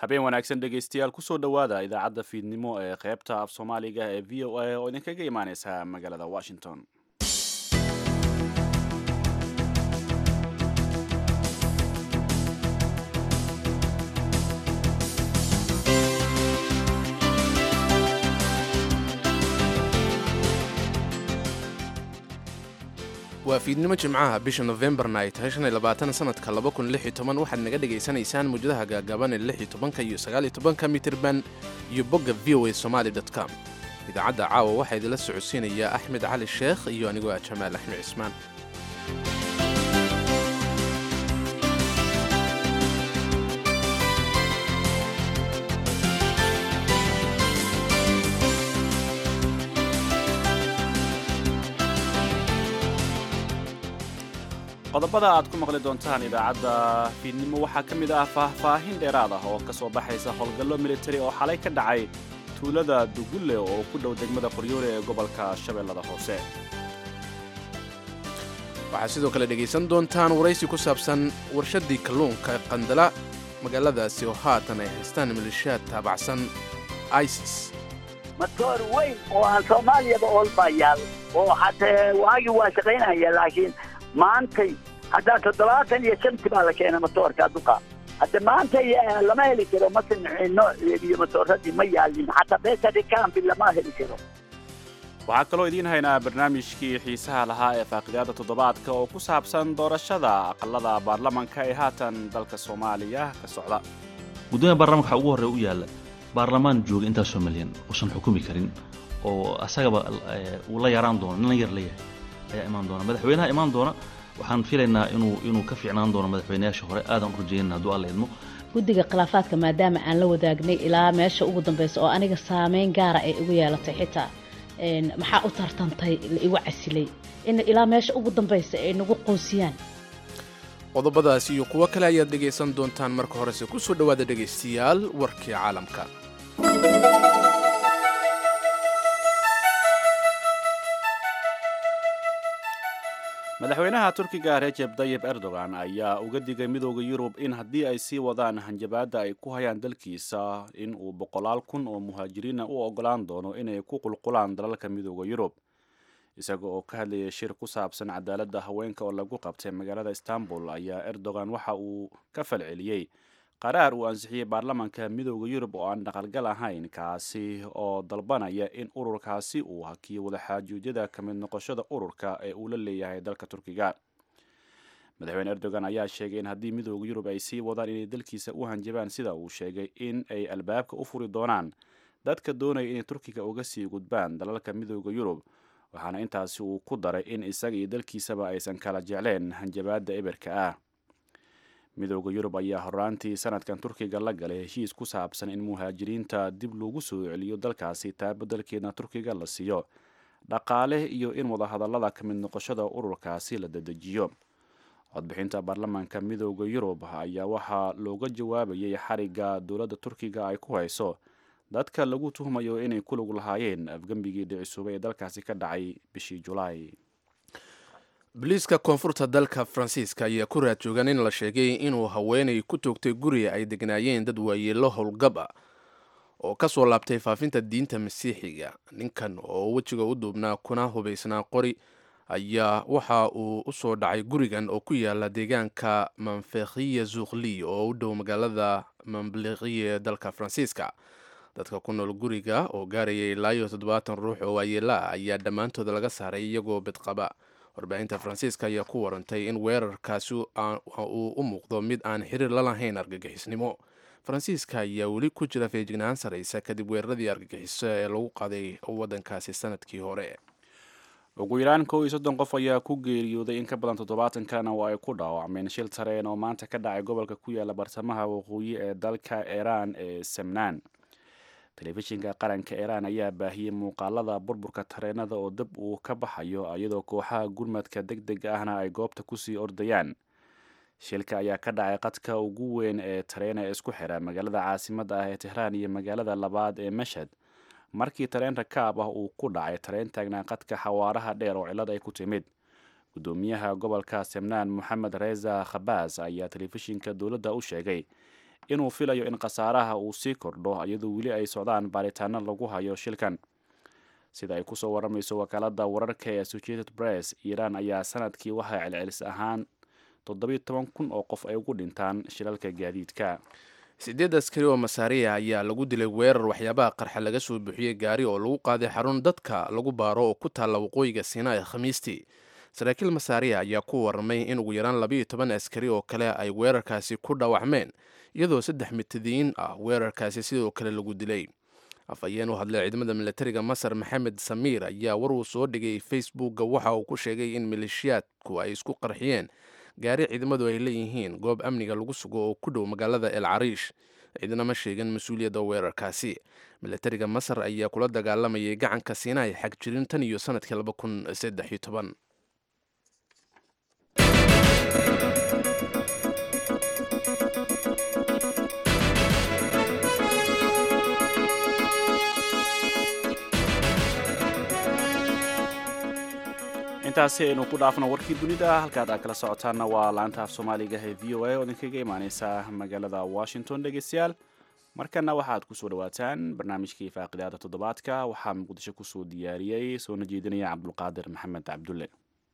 habeen wanaagsan dhegaystayaal kusoo dhowaada idaacadda fiidnimo ee qaybta af soomaaliga ee v o a oo idinkaga imaaneysa magaalada washington waa fiidnimo jimcaha bisha nofembarna ay tahay shan iyo labaatan sanadka laba kun lix iyo toban waxaad naga dhagaysanaysaan muwjadaha gaagaaban ee lix iyo tobanka iyo sagaal iyo tobanka mitirban iyo bogga v o a somaali dot com idaacadda caawa waxaa idinla socodsiinaya axmed cali sheekh iyo anigoo ah jamaal axmed cismaan qodobada aad ku maqli doontaan idaacadda fiidnimo waxaa ka mid ah faahfaahin dheeraad ah oo ka soo baxaysa howlgallo militari oo xalay ka dhacay tuulada dugulle oo ku dhow degmada qoryoole ee gobolka shabeellada hoose waxaad sidoo kale dhegaysan doontaan waraysi ku saabsan warshaddii kalluunka qandala magaaladaasi oo haatan ay haystaan maleeshiyaad taabacsan isis matoor weyn oo aan soomaaliyaba oolbaa yaal oo hatee waagii waa shaqaynaya laakiin maantay haddaa toddobaatan iyo shanti baa la keena matoorka duqa hadda maanta lama heli karo masinxino iyo matooradii ma yaalin xataa beesadi kambi lama heli karo waxaa kaloo idiin haynaa barnaamijkii xiisaha lahaa ee faaqidaada toddobaadka oo ku saabsan doorashada aqalada baarlamanka ee haatan dalka soomaaliya ka socda guddoomiya baarlamanka waxaa ugu horreya u yaalla baarlamaan jooga intaasoo milyan uusan xukumi karin oo asagaba uu la yaraan doono nin la yar leeyahay ayaa imaan doona madaxweynaha imaan doona waxaan filaynaa inuu inuu ka fiicnaan doono madaxweynayaasha hore aadan u rajeynana hadduu alla idmo guddiga khilaafaadka maadaama aan la wadaagnay ilaa meesha ugu dambaysa oo aniga saameyn gaara ay igu yeelatay xitaa maxaa u tartantay la igu casilay in ilaa meesha ugu dambaysa ay nagu qoonsiyaan qodobadaas iyo kuwo kale ayaad dhegaysan doontaan marka horese ku soo dhowaada dhegaystayaal warkii caalamka madaxweynaha turkiga rejeb dayib erdogan ayaa uga digay midooda yurub in haddii ay sii wadaan hanjabaadda ay ku hayaan dalkiisa in uu boqolaal kun oo muhaajiriina u ogolaan doono inay ku qulqulaan dalalka midooda yurub isaga oo ka hadlayay shir ku saabsan cadaaladda haweenka oo lagu qabtay magaalada istanbul ayaa erdogan waxa uu ka falceliyey qaraar uu ansixiyey baarlamanka midooda yurub oo aan dhaqalgal ahayn kaasi oo dalbanaya in ururkaasi uu hakiyo wadaxaajuudyada ka mid noqoshada ururka ee uu la leeyahay dalka turkiga madaxweyne erdogan ayaa sheegay in haddii midooda yurub ay sii wadaan inay dalkiisa u hanjabaan sida uu sheegay in ay albaabka u furi doonaan dadka doonaya inay turkiga uga sii gudbaan dalalka midooda yurub waxaana intaasi uu ku daray in isaga iyo dalkiisaba aysan kala jecleen hanjabaadda eberka ah midooda yurub ayaa horaantii sanadkan turkiga la galay heshiis ku saabsan in muhaajiriinta dib loogu soo celiyo dalkaasi taa beddelkeedna turkiga la siiyo dhaqaale iyo in wadahadallada ka mid noqoshada ururkaasi la dadejiyo codbixinta baarlamanka midooda yurub ayaa waxaa looga jawaabayay xarigga dowladda turkiga ay ku hayso dadka lagu tuhmayo inay ku lug lahaayeen afgembigii dhicisuubay ee dalkaasi ka dhacay bishii julaay boliiska koonfurta dalka faransiiska ayaa ku raad joogan in la sheegay inuu haweenay ku toogtay guriga ay degnaayeen dad waayeelo howlgab ah oo ka soo laabtay faafinta diinta masiixiga ninkan oo wejiga u duubnaa kuna hubaysnaa qori ayaa waxa uu u soo dhacay gurigan oo ku yaala deegaanka manfekhiye zuukhli oo u dhow magaalada mamblikiye ee dalka faransiiska dadka ku nool guriga oo gaarayay ilaa iyo toddobaatan ruux oo waayeela ah ayaa dhammaantooda laga saaray iyagoo bedqaba warbaahinta faransiiska ayaa ku warantay in weerarkaasi uu u muuqdo mid aan xiriir la lahayn argagixisnimo faransiiska ayaa weli ku jira feejignaan saraysa kadib weeraradii argagixiso ee lagu qaaday waddankaasi sanadkii hore ugu yaraan kow iyo soddon qof ayaa ku geeriyooday in ka badan toddobaatan kalena oo ay ku dhaawacmeen shil tareen oo maanta ka dhacay gobolka ku yaala bartamaha waqooyi ee dalka iiraan ee samnaan telefishinka qaranka iiraan ayaa baahiyey muuqaalada burburka tareenada oo dab uu ka baxayo iyadoo kooxaha gurmadka deg dega ahna ay goobta kusii ordayaan shilka ayaa ka dhacay qadka ugu weyn ee tareen ee isku xira magaalada caasimadda ah ee tehraan iyo magaalada labaad ee mashad markii tareen rakaab ah uu ku dhacay tareen taagnaa qadka xawaaraha dheer oo cillad ay ku timid gudoomiyaha gobolka semnaan moxamed reza khabaas ayaa telefishinka dowladda u sheegay inuu filayo in khasaaraha uu sii kordho iyadoo weli ay socdaan baaritaano lagu hayo shilkan sida ay kusoo waramayso wakaalada wararka ee associated press iiraan ayaa sanadkii waxay celcelis ahaan toddobiyo toban kun oo qof ay ugu dhintaan shilalka gaadiidka sideed askari oo masaariya ayaa lagu dilay weerar waxyaabaha qarxa laga soo buuxiyey gaari oo lagu qaaday xarun dadka lagu baaro oo ku taalla waqooyiga sinaa khamiistii saraakiil masaariya ayaa ku waramay in ugu yaraan labayo toban askari oo kale ay weerarkaasi ku dhaawacmeen iyadoo saddex mitadiin ah weerarkaasi sidoo kale lagu dilay afhayeen u hadlay ciidamada milatariga masar maxamed samiir ayaa war uu soo dhigay facebookga waxa uu ku sheegay in maleeshiyaadku ay isku qarxiyeen gaari ciidamadu ay leeyihiin goob amniga lagu sugo oo ku dhow magaalada el cariish ciidana ma sheegan mas-uuliyadda weerarkaasi milatariga masar ayaa kula dagaalamayay gacanka siinaay xag jirin tan iyo sanadkii laba kun saddex iyo toban intaasi aynu ku dhaafno warkii dunida halkaad aad kala socotaanna waa laanta af soomaaliga ee v o a oo idinkaga imaaneysa magaalada washington dhegeystayaal markana waxaad kusoo dhawaataan barnaamijkii faaqidaada toddobaadka waxaa muqdisho kusoo diyaariyey soona jeedinaya cabdulqaadir maxamed cabdulle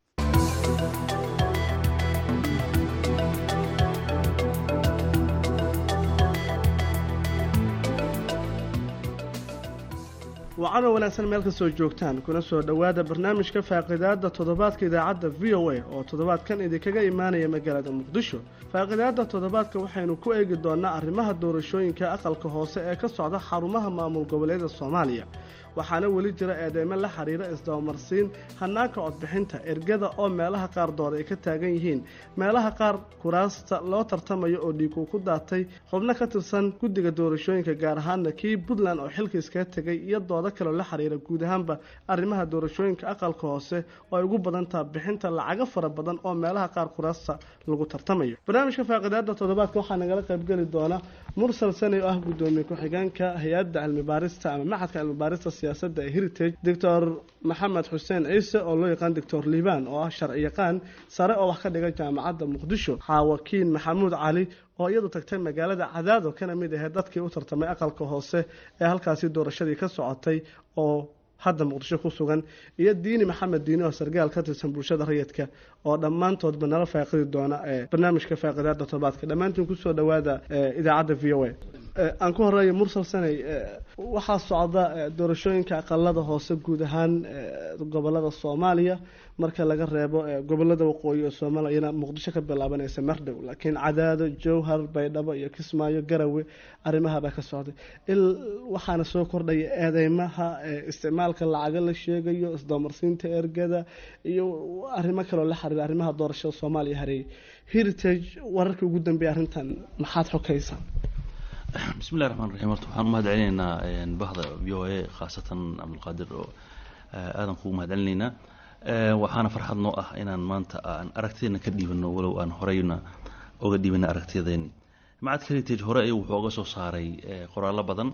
wacanoo wanaagsan meel kastoo joogtaan kuna soo dhowaada barnaamijka faaqidaada toddobaadka idaacadda v o a oo toddobaadkan idinkaga imaanaya magaalada muqdisho faaqidaada toddobaadka waxaynu ku eegi doonaa arrimaha doorashooyinka aqalka hoose ee ka socda xarumaha maamul goboleeda soomaaliya waxaana weli jira eedeymo la xiriira isdabamarsiin hanaanka codbixinta ergada oo meelaha qaar dood ay ka taagan yihiin meelaha qaar kuraasta loo tartamayo oo dhiigu ku daatay xubno ka tirsan guddiga doorashooyinka gaar ahaana kii puntland oo xilka iskaga tegay iyo doodo kaleo la xiriira guud ahaanba arrimaha doorashooyinka aqalka hoose oo ay ugu badan taha bixinta lacago fara badan oo meelaha qaar kuraasta lagu tartamayo barnaamijka faaqidaada toddobaadka waxaa nagala qaybgeli doona mursal sani oo ah gudoomiye ku-xigeenka hay-adda cilmi baarista ama maxadka cilmi baarista siyaasadda ee heritage doctor maxamed xuseen ciise oo loo yaqaan doctor liibaan oo ah sharci yaqaan sare oo wax ka dhiga jaamacadda muqdisho xaawakiin maxamuud cali oo iyadu tagtay magaalada cadaado kana mid ahayd dadkii u tartamay aqalka hoose ee halkaasi doorashadii ka socotay oo hadda muqdisho ku sugan iyo diini maxamed diini oo sargaal ka tirsan bulshada rayidka oo dhammaantoodba nala faaqidi doona ee barnaamijka faaqidaada todobaadka dhammaantiin kusoo dhowaada idaacadda v o a aan ku horeeya mursal sanay waxaa socda doorashooyinka aqalada hoose guud ahaan gobolada soomaaliya marka laga reebo gobolada waqooyi ee soomaaliyana muqdisho ka bilaabanaysa mardhow laakiin cadaado jowhar baydhabo iyo kismaayo garawe arrimahabaa ka socday waxaana soo kordhaya eedeymaha isticmaalka lacaga la sheegayo isdamarsiinta ergada iyo arrimo kaloo la xiriira arrimaha doorashada soomaaliya hareeyay heritage wararkii ugu dambeeyay arrintan maxaad xokaysaa bismillahi raxmaan raxiim horta waxaan u mahad celinaynaa bahda v o a khaasatan cabdulqaadir oo aadan kugu mahad celinaynaa waxaana farxad noo ah inaan maanta aan aragtideena ka dhiibano walow aan horeyna oga dhiibana aragtiyadeeni macadka heritage hore ayuu wuxuu oga soo saaray qoraallo badan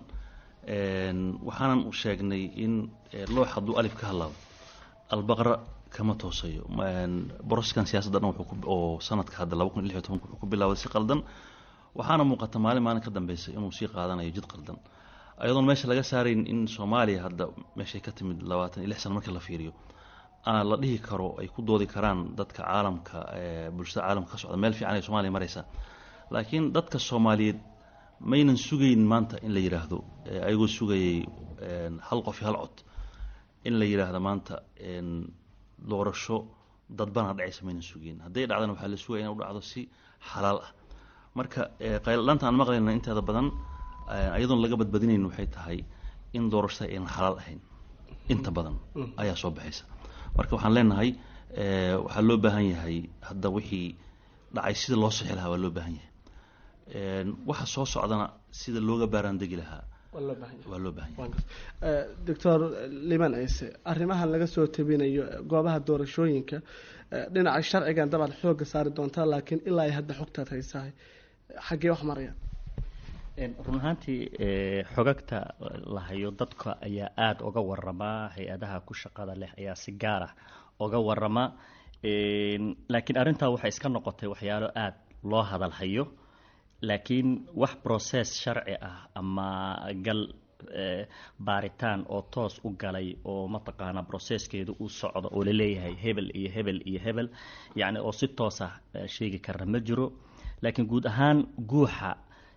waxaanan u sheegnay in loox hadduu alif ka hadlaabo albaqra kama toosayo boroskan siyaasadda dhan oo sanadka hadda laba kun iyo lix iyo tobanka wuxuu ku bilaabay si qaldan waxaana muuqata maalin maalin ka dambeysay inuu sii qaadanayo jid qaldan ayadoon meesha laga saarayn in soomaaliya hadda meeshay ka timid labaatan iyo lix sano markii la fiiriyo aan la dhihi karo ay ku doodi karaan dadka caalamka bulshada caalamka ka socda meel fiican ay soomaaliya maraysa laakiin dadka soomaaliyeed maynan sugayn maanta in la yidhaahdo ayagoo sugayay hal qof iyo hal cod in la yidhaahdo maanta doorasho dadbana dhacaysa maynan sugayn hadday dhacdana waxaa la sugaya in u dhacdo si xalaal ah marka qayladhaanta aan maqlayna inteeda badan ayadoon laga badbadinayn waxay tahay in doorashada aynan xalaal ahayn inta badan ayaa soo baxaysa marka waxaan leenahay waxaa loo baahan yahay hadda wixii dhacay sida loo sixi lahaa waa loo baahan yahay waxa soo socdana sida looga baaraandegi lahaa waa loo baahan yahay doctor liman ciise arrimahan laga soo tabinayo goobaha doorashooyinka dhinaca sharcigan dabaad xooga saari doontaa laakiin ilaa ay hadda xogtaad haysahay xaggee wax marayaan run ahaantii xogagta la hayo dadka ayaa aada uga waramaa hay-adaha ku shaqada leh ayaa si gaar ah uga warama laakiin arrintaa waxay iska noqotay waxyaalo aada loo hadal hayo laakiin wax process sharci ah ama gal baaritaan oo toos u galay oo mataqaanaa processkeedu uu socdo oo laleeyahay hebel iyo hebel iyo hebel yacni oo si toos ah sheegi karna ma jiro laakiin guud ahaan guuxa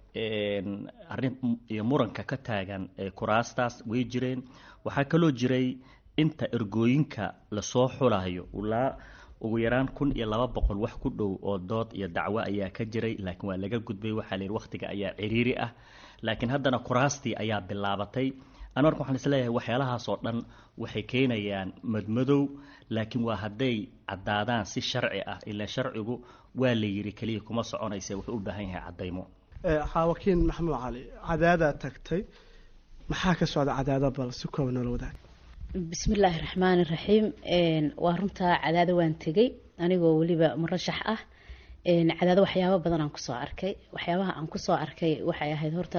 arrin iyo muranka ka taagan kuraastaas way jireen waxaa kaloo jiray inta ergooyinka lasoo xulayo ilaa ugu yaraan kun iyo laba boqol wax ku dhow oo dood iyo dacwo ayaa ka jiray laakiin waa laga gudbay waxaa la yidhi wakhtiga ayaa ciriiri ah laakiin haddana kuraastii ayaa bilaabatay ana marka waxaan isleeyahay waxyaalahaas oo dhan waxay keenayaan madmadow laakiin waa hadday caddaadaan si sharci ah ilaa sharcigu waa la yidhi keliya kuma soconaysa wuxuu u baahan yahay caddaymo xaawakiin maxamuud cali cadaadaa tagtay maxaa ka socda cadaada bal si kooban noola wadaag bismillaahi raxmaani raxiim waa runtaa cadaado waan tegey anigoo weliba murashax ah cadaado waxyaabo badan aan kusoo arkay waxyaabaha aan kusoo arkay waxay ahayd horta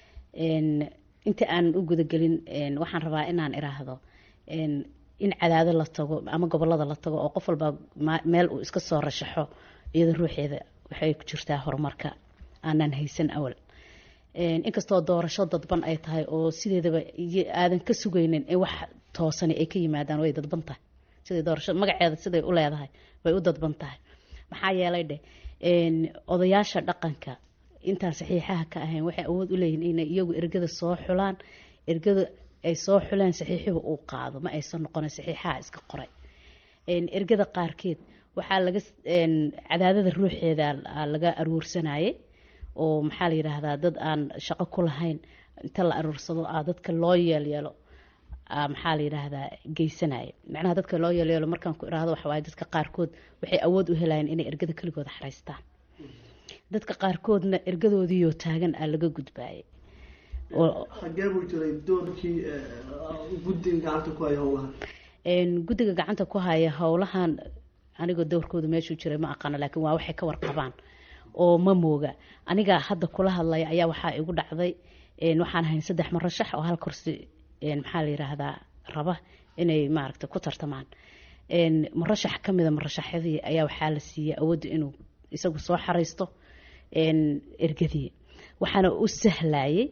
inta aanan u gudagelin waxaan rabaa inaan iraahdo in cadaado la tago ama gobolada la tago oo qof walba meel uu iska soo rashaxo iyada ruuxeeda waxay ku jirtaa horumarka aanan haysan awal inkastoo doorasho dadban ay tahay oo sideedaba aadan ka sugaynin in wax toosani ay ka yimaadaan way dadban tahay siday doorasho magaceeda siday u leedahay way u dadban tahay maxaa yeelay dheh odayaasha dhaqanka intaan saxiixaha ka ahayn waxay awood u leeyihin inay iyagu ergada soo xulaan ergada ay soo xulaan saxiixiba uu qaado ma aysan noqonin saxiixaha iska qoray ergada qaarkeed waxaa laga cadaadada ruuxeeda laga aruursanayay oo maxaa la yidhaahdaa dad aan shaqo ku lahayn inta la aruursado ah dadka loo yeelyeelo maxaa la yidhaahdaa geysanaya macnaha dadka loo yeelyeelo markaan ku iraahdo waxa waaye dadka qaarkood waxay awood u helayeen inay ergada keligooda xaraystaan dadka qaarkoodna ergadoodiiyoo taagan aa laga gudbaayay xagee buu jiray doorkii guddiga gacanta ku haya howlahan guddiga gacanta ku haya howlahan anigoo doorkooda meeshuu jiray ma aqaano laakiin waa waxay ka warqabaan oo ma mooga aniga hadda kula hadlaya ayaa waxaa igu dhacday waxaan ahayn saddex marashax oo hal kursi maxaa la yiraahdaa raba inay maaragta ku tartamaan marashax ka mida marashaxyadii ayaa waxaa la siiyey awoodda inuu isagu soo xaraysto ergadii waxaana u sahlayay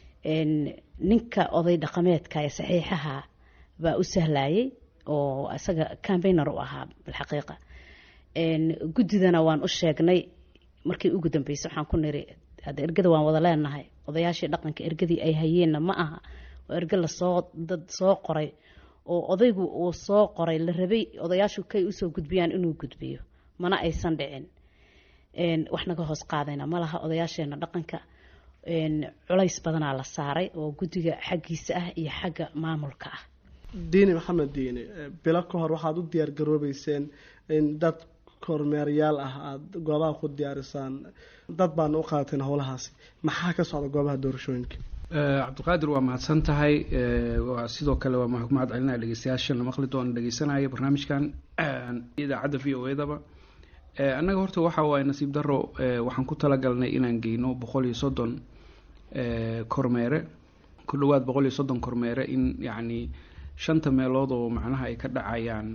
ninka oday dhaqameedka ee saxiixaha baa u sahlayay oo isaga cambainer u ahaa bilxaqiiqa guddidana waan u sheegnay markii ugu dambeysay waxaan ku niri hadda ergada waan wada leenahay odayaashii dhaqanka ergadii ay hayeenna ma aha waa erge lasoo dad soo qoray oo odaygu uu soo qoray la rabay odayaashu kay usoo gudbiyaan inuu gudbiyo mana aysan dhicin wax naga hoos qaadayna ma laha odayaasheena dhaqanka culays badanaa la saaray oo guddiga xaggiisa ah iyo xagga maamulka ah diini maxamed diini bilo ka hor waxaad u diyaar garoobeyseen in dad kormeeryaal ah aada goobaha ku diyaarisaan dad baana u qaadateen howlahaasi maxaa ka socda goobaha doorashooyinka cabdiqaadir waa mahadsan tahay waa sidoo kale waa mahad celinaya dhegeystayaashan la maqli doona dhegeysanaya barnaamijkan idaacadda v o edaba annaga horta waxa waaye nasiib daro waxaan ku talagalnay inaan geyno boqol iyo soddon kormeere ku dhawaad boqol iyo soddon kormeere in yacni shanta meelood oo macnaha ay ka dhacayaan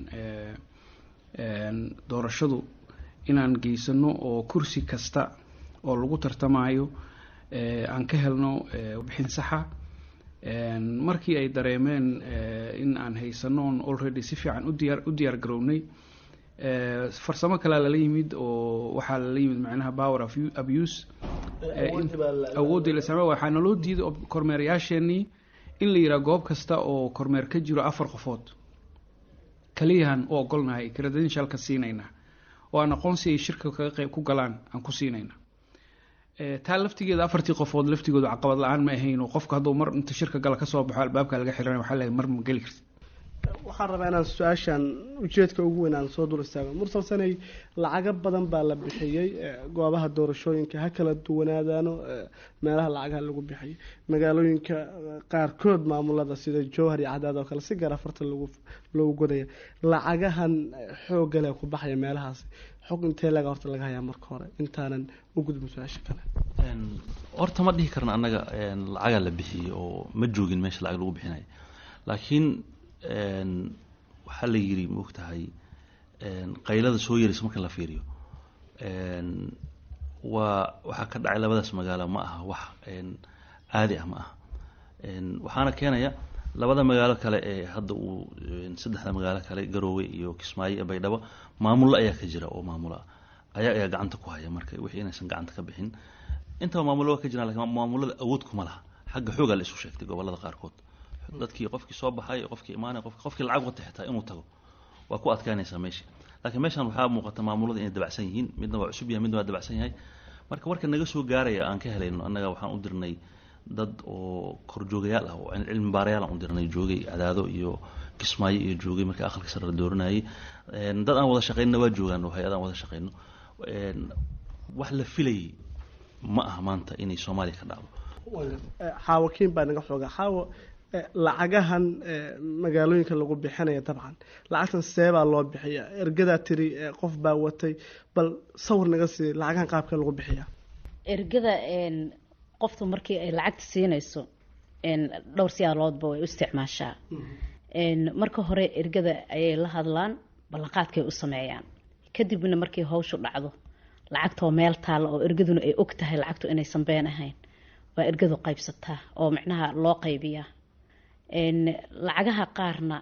doorashadu inaan geysano oo kursi kasta oo lagu tartamayo aan ka helno bixin saxa markii ay dareemeen in aan haysanoon already si fiican udiyaar u diyaar garownay farsamo kalea lala yimid oo waxaa lala yimid macnaha power of abuse awooddii la samey waxaa naloo diiday kormeerayaasheenii in la yidhaha goob kasta oo kormeer ka jiro afar qofood kaliyahan u ogolnahay credentialka siinayna oo aan aqoonsi ay shirka kaga qeyb ku galaan aan ku siinayna taa laftigeeda afartii qofood laftigooda caqabad la-aan ma ahayn oo qofka hadduu mar inta shirka gala kasoo baxo albaabka laga xiran waxaa leeyahay mar ma geli kartid waxaan rabaa inaan su-aashan ujeedka ugu weyn aan soo dul istaago mursal sanay lacago badan baa la bixiyey goobaha doorashooyinka ha kala duwanaadaano meelaha lacagaha lagu bixiyay magaalooyinka qaarkood maamulada sida jowhar iyo cadaad oo kale si gaar afarta lagu loogu godaya lacagahan xoogale ku baxaya meelahaasi xog intee laga horta laga hayaa marka hore intaanan u gudbin su-aasha kale horta ma dhihi karna annaga lacagaa la bixiyey oo ma joogin meesha lacag lagu bixinayo laakiin waxaa la yidhi maogtahay qaylada soo yaraysa marka la fiiriyo waa waxaa ka dhacay labadaas magaalo ma aha wax caadi ah ma aha waxaana keenaya labada magaalo kale ee hadda uu saddexda magaalo kale garoowe iyo kismaayo iyo baydhabo maamullo ayaa ka jira oo maamula ayaa ayaa gacanta ku haya marka wixii inaysan gacanta ka bixin intaba maamullo waa ka jiraan lakin maamulada awood kuma laha xagga xoogaa la isu sheegtay gobolada qaarkood dadkii qofkii soo baxay qofkii imaanay qof qofkii lacag wata xitaa inuu tago waa ku adkaanaysaa meesha laakiin meeshan waxaa muuqata maamulada inay dabacsan yihiin midna waa cusub yahay midna waa dabacsan yahay marka warka naga soo gaaraya aan ka helayno annaga waxaan u dirnay dad oo korjoogayaal ah oo cilmi baarayaal aan u dirnay joogay cadaado iyo kismaayo iyo joogay marka aqalka sare la dooranayay dad aan wada shaqaynna waa joogaan oo hay-ad aan wada shaqayno wax la filayay ma aha maanta inay soomaaliya ka dhacdo xaawo kiin baa naga xooga xaawo lacagahan magaalooyinka lagu bixinaya dabcan lacagtan seebaa loo bixiya ergadaa tiri qof baa watay bal sawir naga sii lacagahan qaabka lagu bixiya ergada qoftu markii ay lacagta siinayso dhowr siyaaloodba way u isticmaashaa marka hore ergada ayay la hadlaan ballanqaadkay u sameeyaan kadibna markii hawshu dhacdo lacagtoo meel taalla oo ergaduna ay og tahay lacagtu inaysan been ahayn waa ergadu qaybsataa oo micnaha loo qaybiyaa lacagaha qaarna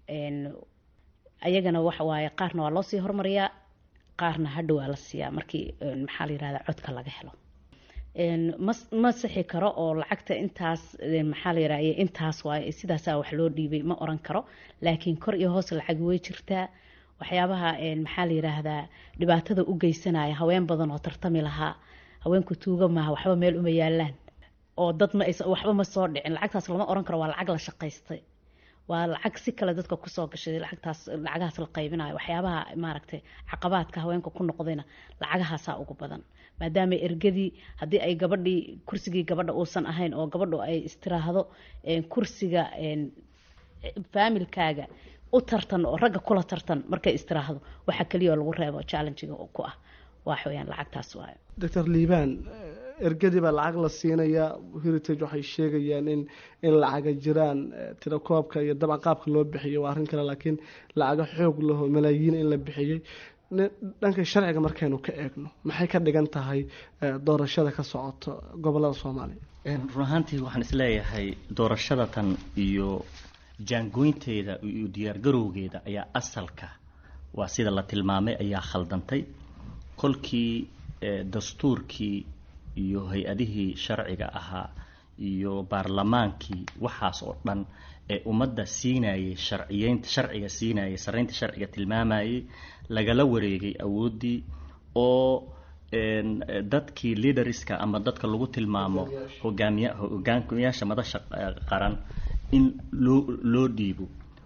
ayagana waxa waaye qaarna waa loo sii hormariyaa qaarna hadhow waa la siiyaa markii maxaa la yirahdaa codka laga helo ma ma sixi karo oo lacagta intaas maxaa la yirahda intaas waaye sidaasaa wax loo dhiibay ma oran karo laakiin kor iyo hoos lacag way jirtaa waxyaabaha maxaa la yiraahdaa dhibaatada u geysanaya haween badan oo tartami lahaa haweenku tuuga maaha waxba meel uma yaalaan oo dad ma aysan waxba ma soo dhicin lacagtaas lama oran karo waa lacag la shaqaystay waa lacag si kale dadka kusoo gashay lacagtaas lacagahaas la qaybinayo waxyaabaha maaragtay caqabaadka haweenka ku noqdayna lacagahaasaa ugu badan maadaama ergadii haddii ay gabadhii kursigii gabadha uusan ahayn oo gabadhu ay istiraahdo kursiga faamilkaaga u tartan oo ragga kula tartan markay istiraahdo waxa keliya oo lagu reebo challengiga ku ah wax weyaan lacagtaas waayo doctor liibaan ergadii baa lacag la siinayaa heritage waxay sheegayaan in in lacaga jiraan tirakoobka iyo dabcan qaabka loo bixiyo waa arrin kale laakiin lacaga xoog laho malaayiin in la bixiyey dhanka sharciga markaynu ka eegno maxay ka dhigan tahay doorashada ka socoto gobolada soomaaliya run ahaantii waxaan isleeyahay doorashada tan iyo jaangoynteeda iyo diyaargarowgeeda ayaa asalka waa sida la tilmaamay ayaa khaldantay kolkii dastuurkii iyo hay-adihii sharciga ahaa iyo baarlamaankii waxaas oo dhan ee ummadda siinayay sharciyeynta sharciga siinayay saraynta sharciga tilmaamayay lagala wareegay awooddii oo dadkii leaderska ama dadka lagu tilmaamo hogaamiya hogaamiyaasha madasha qaran in loo loo dhiibo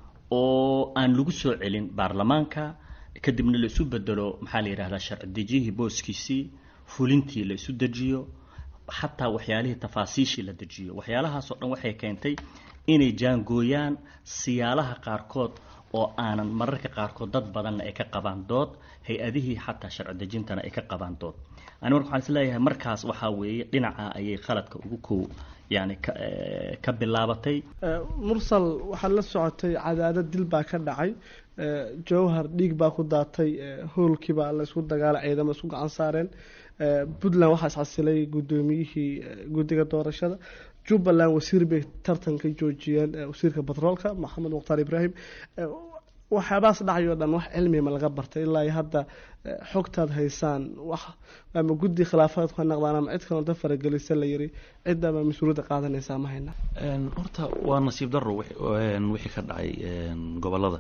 oo aan lagu soo celin baarlamaanka kadibna la isu bedelo maxaa la yidhahdaa sharci dejiyihii booskiisii fulintii la isu dejiyo xataa waxyaalihii tafaasiishii la dejiyo waxyaalahaasoo dhan waxay keentay inay jaangooyaan siyaalaha qaarkood oo aanan mararka qaarkood dad badanna ay ka qabaan dood hay-adihii xataa sharci dejintana ay ka qabaan dood ani marka waxaan isleeyahay markaas waxaa weeye dhinaca ayay qaladka ugu kow yani ka bilaabatay mursal waxaad la socotay cadaadad dil baa ka dhacay jowhar dhiig baa ku daatay hoolkiibaa la isku dagaala ciidamo isku gacan saareen puntland waxaa iscasilay guddoomiyihii guddiga doorashada jubbaland wasiir bay tartanka joojiyeen wasiirka batroolka maxamed mukhtaar ibraahim waxyaabahaas dhacay oo dhan wax cilmiya ma laga bartay ilaa iyo hadda xogtaad haysaan wax ama guddi khilaafaad ka naqdaan ama cid kaloo da faragelisa la yiri ciddaba mas-uuliyadda qaadanaysaa ma hayna horta waa nasiib daro wixii ka dhacay gobolada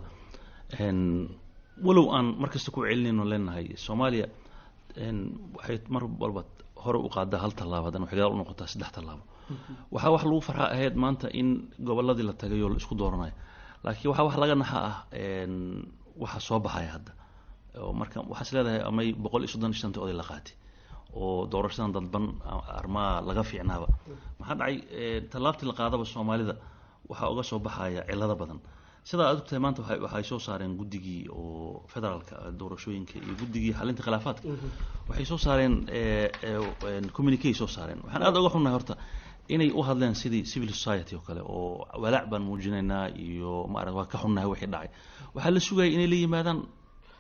walow aan markasta ku celinayno leenahay soomaaliya waxay mar walba hore u qaadaa hal tallaabo haddana waxay gadaal u noqotaa saddex tallaabo waxaa wax lagu farxaa ahayd maanta in goboladii la tagay oo la isku dooranayo laakiin waxaa wax laga naxa ah waxa soo baxaya hadda oo marka waxaas leedahay amay boqol iyo soddon iyo shantii oday la qaatay oo doorashadan dadban armaa laga fiicnaaba maxaa dhacay tallaabtii la qaadaba soomaalida waxaa uga soo baxaya cilado badan sidaa aad ogtahay maanta waxay soo saareen guddigii oo federaalka doorashooyinka iyo guddigii xalinta khilaafaadka waxay soo saareen communique soo saareen waxaan aad uga xunnahay horta inay u hadleen sidii civil society oo kale oo walaac baan muujinaynaa iyo maarata waa ka xunnahay wixii dhacay waxaa la sugayay inay la yimaadaan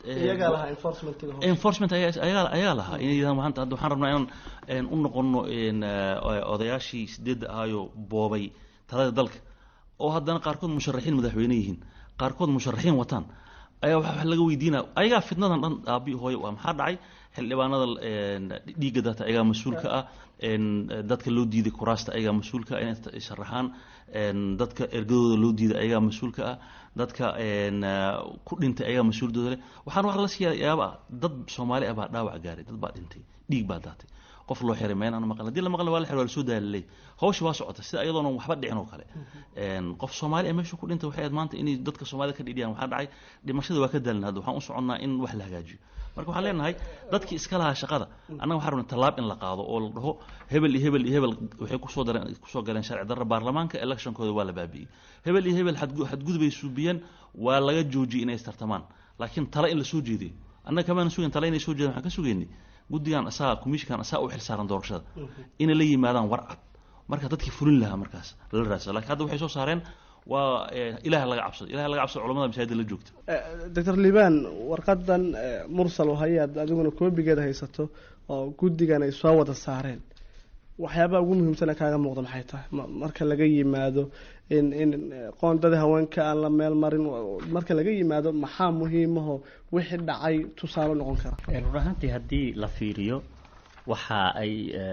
iyagaa lahaa enforcementiga hore. enforcement ayaa ayaa ayaa lahaa inay yidhahdaan maanta hadda waxaan rabnaa inaan een, u noqono een, eh, odayaashii sideedda ahayoo boobay talada dalka oo haddana qaarkood musharaxiin madaxweyne yihiin qaarkood musharaxiin wataan ayaa waxa wax laga weydiinaya ayagaa fitnadan dhan aabi hooyo waa maxaa dhacay xildhibaanada een, dhiigga data ayagaa mas-uulka ah een, dadka loo diiday kuraasta ayagaa mas-uulka ah inay sharaxaan een, dadka ergadooda loo diiday ayagaa mas-uulka ah dadka een, eh, ku dhintay ayagaa mas-uuldooda leh waxaan wax la siiya yaaba dad soomaali ah baa dhaawac gaaray dad baa dhintay dhiig baa daatay qof loo xiray meel aan maqan haddii la maqlan waa la xiray waa la soo daalalay hawsha waa socota sida iyadoona waxba dhicin oo kale een, qof soomaali ah meesha ku dhintay waxay ahayd maanta inay dadka soomaalida ka dhidhiyaan waxaa dhacay dhimashada waa ka daalna hadda waxaan u soconnaa in wax la hagaajiyo marka waxaan leenahay dadkii iska lahaa shaqada annaga waxaan rabnaa tallaab in la qaado oo la dhaho hebel iyo hebel iyo hebel waxay kusoo dareen kusoo galeen sharci darra baarlamaanka electionkooda waa la baabi'iyey hebel iyo hebel xadgu- xadgudubay suubiyeen waa laga joojiyey inay istartamaan laakiin tale in la soo jeediyo annaga kamaana sugayn tale inay soo jeedaan waxaan ka sugaynay guddigan asaga commissionkan asaga u xilsaaran doorashada inay la yimaadaan war cad marka dadkii fulin lahaa markaas lala raadsado laakiin hadda waxay soo saareen waa eh, ilaah laga cabsado ilaah laga cabsado culamada masaajida la joogta doctor liban warqadan eh, mursal oo hayaad adiguna koobigeeda haysato oo guddigan ay soo wada saareen waxyaabaha ugu muhiimsana kaaga muuqda maxay tahay Ma- marka laga yimaado in in eh, qoondada haweenka aan la meel marin wa- marka laga yimaado maxaa muhiimaho wixii dhacay tusaale noqon kara run ahaantii haddii la fiiriyo waxa ay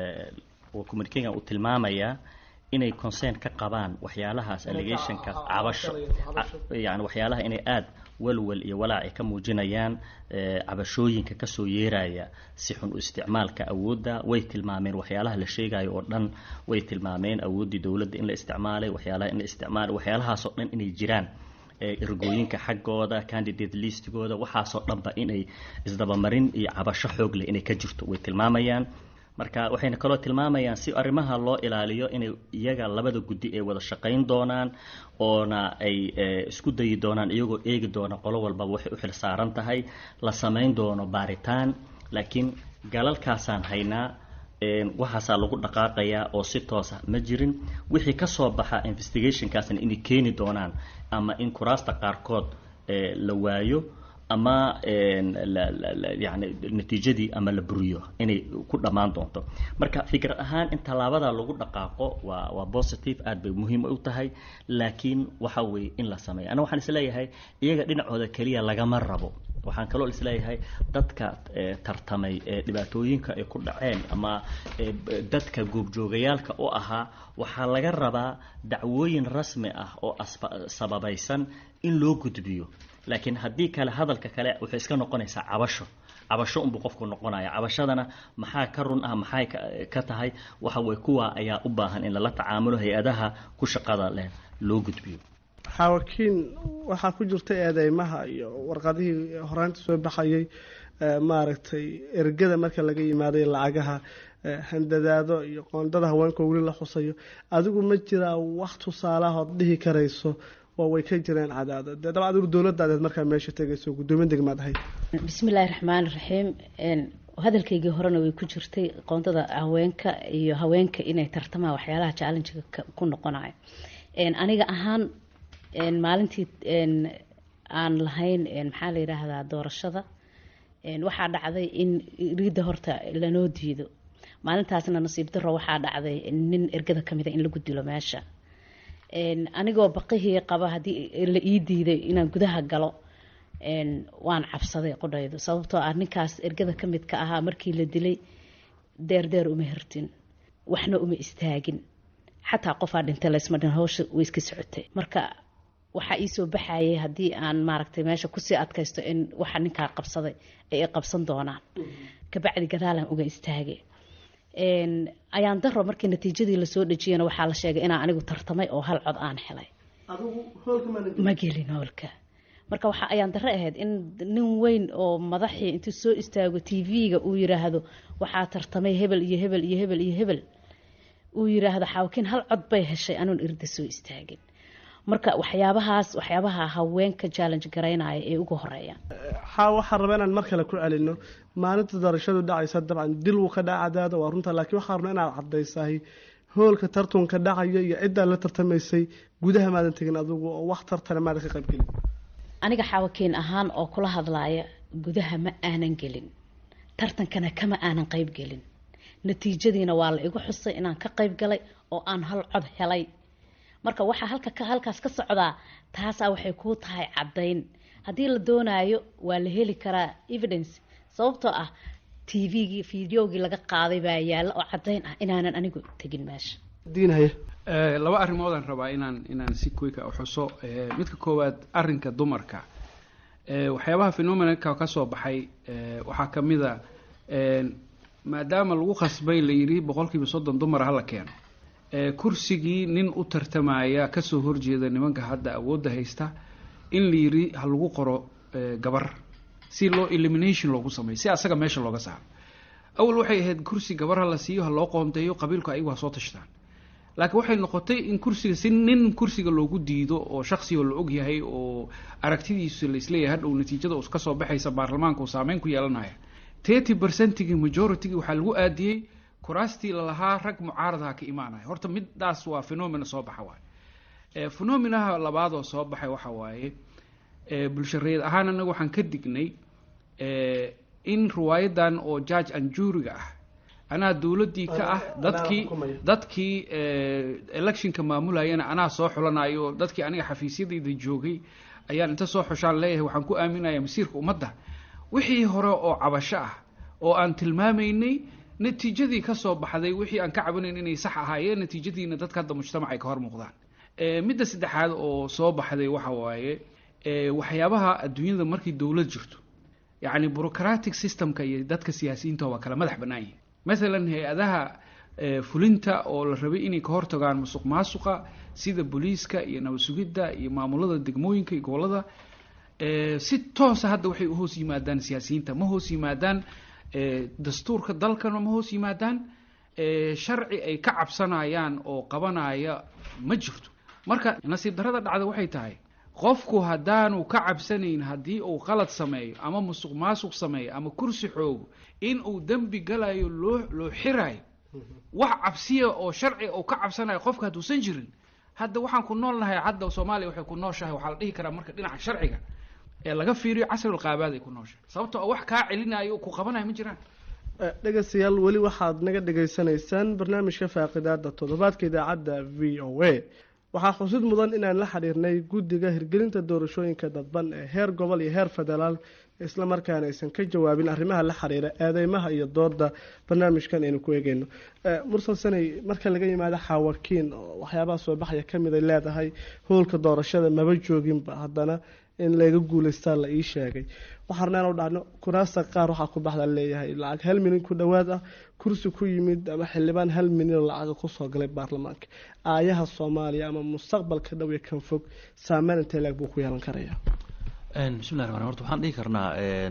communicaga uu tilmaamayaa inay concern ka qabaan waxyaalahaas allegationka cabasho yani waxyaalaha inay aada walwal iyo walaac ay ka muujinayaan eh, cabashooyinka kasoo yeeraya si xun u isticmaalka awoodda way tilmaameen waxyaalaha la sheegayo oo dhan way tilmaameen awooddii dowladda in la isticmaalay waxyaalaha in la isticmaalay waxyaalahaas oo dhan inay jiraan eh, ergooyinka xaggooda candidate listigooda waxaasoo dhanba inay isdabamarin iyo cabasho xoog leh inay ka jirto way tilmaamayaan marka waxayna kaloo tilmaamayaan si arrimaha loo ilaaliyo inay iyaga labada guddi ay wada shaqayn doonaan oona ay eh, isku dayi doonaan iyagoo eegi doona qolo walbaba waxay u xil saaran tahay la samayn doono baaritaan laakiin galalkaasaan haynaa een, waxaasaa lagu dhaqaaqayaa oo si toosa ma jirin wixii ka soo baxa investigationkaasna inay keeni doonaan ama in kuraasta qaarkood eh, la waayo ama een, la- la- la- yani natiijadii ama la buriyo inay ku dhammaan doonto marka fikrad ahaan in tallaabada lagu dhaqaaqo waa waa positive aad bay muhiim u tahay laakiin waxa weeye in la sameeyo ana waxaan isleeyahay iyaga dhinacooda keliya lagama rabo waxaan kaloo isleeyahay dadka eh, tartamay ee dhibaatooyinka ay ku dhaceen ama eh, b- dadka goobjoogayaalka u ahaa waxaa laga rabaa dacwooyin rasmi ah oo asba- sababaysan in loo gudbiyo laakiin haddii kale hadalka kale waxay iska noqonaysaa cabasho cabasho unbuu qofku noqonaya cabashadana maxaa ka run ah maxay ka- ka tahay waxa weye kuwa ayaa u baahan in lala tacaamulo hay-adaha ku shaqada leh loo gudbiyo xaawakiin waxaa ku jirta eedeymaha iyo warqadihii horaanta soo baxayay eh, maaragtay ergada marka laga yimaaday lacagaha eh, handadaado iyo qoondada haweenka weli la xusayo adigu ma jiraa wax tusaalahood dhihi karayso oo way ka jireen cadaado dee dabcan adigu dowladaadeed markaa meesha tegayso guddoomiye degmaad ahayd bismillaahi raxmaani raxiim een, hadalkaygii horena way ku jirtay qoondada haweenka iyo haweenka inay tartamaan waxyaalaha challengiga ka- ku noqonayo Een, aniga ahaan een, maalintii een, aan lahayn een, maxaa la yidhaahdaa doorashada een, waxaa dhacday in riidda horta lanoo diido maalintaasna nasiib daro waxaa dhacday nin ergada kamida in lagu dilo meesha Een, anigoo baqihii qaba haddii la ii diiday inaan gudaha galo een, waan cabsaday qodhaydu sababtoo ah ninkaas ergada ka mid ka ahaa markii la dilay deer deer uma hirtin waxna uma istaagin xataa qofaa dhintay laysma dhin hawsha way iska socotay marka waxaa iisoo baxayay haddii aan maaragtay meesha kusii adkaysto in waxa ninkaa qabsaday ay i qabsan doonaan kabacdi gadaalan uga istaagay Een, ayaan daro markii natiijadii lasoo dhejiyana waxaa la sheegay inaan anigu tartamay oo hal cod aan helay ma gelin hoolka marka waxa ayaan dare ahayd in nin weyn oo madaxii intuu soo istaago t v-ga uu yiraahdo waxaa tartamay hebel iyo hebel iyo hebel iyo hebel uu yiraahdo xaawakiin hal cod bay heshay anuun irda soo istaagin marka waxyaabahaas waxyaabaha haweenka challenge garaynaya ee ugu horeeyaan xaa waxaan rabaa inaan mar kale ku celino maalinta doorashadu dhacaysa dabcan dil wuu ka dhaca cadaada waa runta laakiin waxaan rabnaa inaad cadaysahay hoolka tartunka dhacaya iyo ciddaa la tartamaysay gudaha maadan tegin adigu oo wax tartana maadan ka qaybgelin aniga xaawakiin ahaan oo kula hadlaaya gudaha ma aanan gelin tartankana kama aanan qayb gelin natiijadiina waa la igu xusay inaan ka qayb galay oo aan hal cod helay marka waxaa halka ka halkaas ka socdaa taasaa waxay kuu tahay caddayn haddii la doonaayo waa la heli karaa evidence sababtoo ah t v-gii fideogii laga qaaday baa yaalla oo caddayn ah inaanan anigu tegin meesha diinhaye Eh, laba arrimoodaan rabaa inaan inaan si quick u xuso Eh, midka koowaad arrinka dumarka Eh, waxyaabaha phenomenalka ka soo baxay eh, waxaa ka mid a eh, maadaama lagu khasbay la yidhi boqolkiiba soddon dumar hala keeno Eh, kursigii nin u tartamaya kasoo horjeeda nimanka hadda awoodda haysta in la yidhi ha lagu qoro eh, gabar si loo elimination loogu sameeyo si asaga meesha looga saaro awal waxay ahayd kursi gabar ha la siiyo ha loo qoonteeyo qabiilku ayagu ha soo tashtaan laakiin waxay noqotay in kursiga si nin kursiga loogu diido oo shaksiga la og yahay oo aragtidiisu la isleeyahay hadhow natiijada us kasoo baxaysa baarlamaanka uu saameyn ku yeelanaya thirty percentigii majoritygi waxaa lagu aadiyey kuraastii lalahaa rag mucaaradaha ka imaanaya horta midaas waa phenomena soo baxa waaye Eh, phenomenaha labaad oo soo baxay waxa waaye eh, bulshareed ahaan anaga waxaan ka dignay eh, in riwaayadan oo judge and juryga ah anaa dowladdii ka ah Anaa- dadkii anaa xukumaya. dadkii eh, electionka maamulayana anaa soo xulanayo dadkii aniga xafiisyadayda joogay ayaan inta soo xushaan leeyahay waxaan ku aaminaya masiirka ummadda wixii hore oo cabasho ah oo aan tilmaamaynay natiijadii ka soo baxday wixii aan ka cabanayn inay sax ahaayeen natiijadiina dadka hadda mujtamac ay ka hor muuqdaan Eh, midda saddexaad oo soo baxday waxa waaye eh, waxyaabaha adduunyada markii dowlad jirto yacni bureaucratic systemka iyo dadka siyaasiyiinta waa kala madax bannaan yihin mathalan hay-adaha eh, fulinta oo la rabay inay ka hortagaan musuq maasuqa sida booliiska iyo nabad sugidda iyo maamulada degmooyinka iyo gobollada eh, si toosa hadda waxay u hoos yimaadaan siyaasiyiinta ma hoos yimaadaan eh, dastuurka dalkana ma hoos yimaadaan eh, sharci ay ka cabsanayaan oo qabanaya ma jirto marka nasiib darrada dhacda waxay tahay qofku haddaanu ka cabsanayn haddii uu qalad sameeyo ama musuq maasuq sameeyo ama kursi xoogo in uu dembi galayo loo loo xirayo wax cabsiya oo sharci uu ka cabsanayo qofka hadduusan jirin hadda waxaan ku nool nahay hadda soomaaliya waxay ku nooshahay waxaa la dhihi karaa marka dhinaca sharciga ee laga fiiriyo casrul qaabaad ay ku nooshahay sababtoo ah wax kaa celinayo oo ku qabanayo ma jiraan dhegeystayaal weli waxaad naga dhegaysanaysaan barnaamijka faaqidaada toddobaadka idaacadda v o a waxaa xusid mudan inaan la xiriirnay guddiga hirgelinta doorashooyinka dadban ee heer gobol iyo heer federaal isla markaana aysan ka jawaabin arrimaha la xiriira eedeymaha iyo dooda barnaamijkan aynu ku eegeyno mursal sanay marka laga yimaado xaawakiin oo waxyaabaha soo baxaya kamid ay leedahay howlka doorashada maba jooginba haddana in laga guuleystaa la ii sheegay waxaarnaan u dhacno kuraasta qaar waxaa ku baxda leeyahay lacag hal milyan ku dhowaad ah kursi ku yimid ama xildhibaan hal milyan oo lacaga kusoo galay baarlamaanka aayaha soomaaliya ama mustaqbalka dhow ee kan fog saameyn intee leeg buu ku yeelan karaya bismillahi raxmaan horta waxaan dhihi karnaa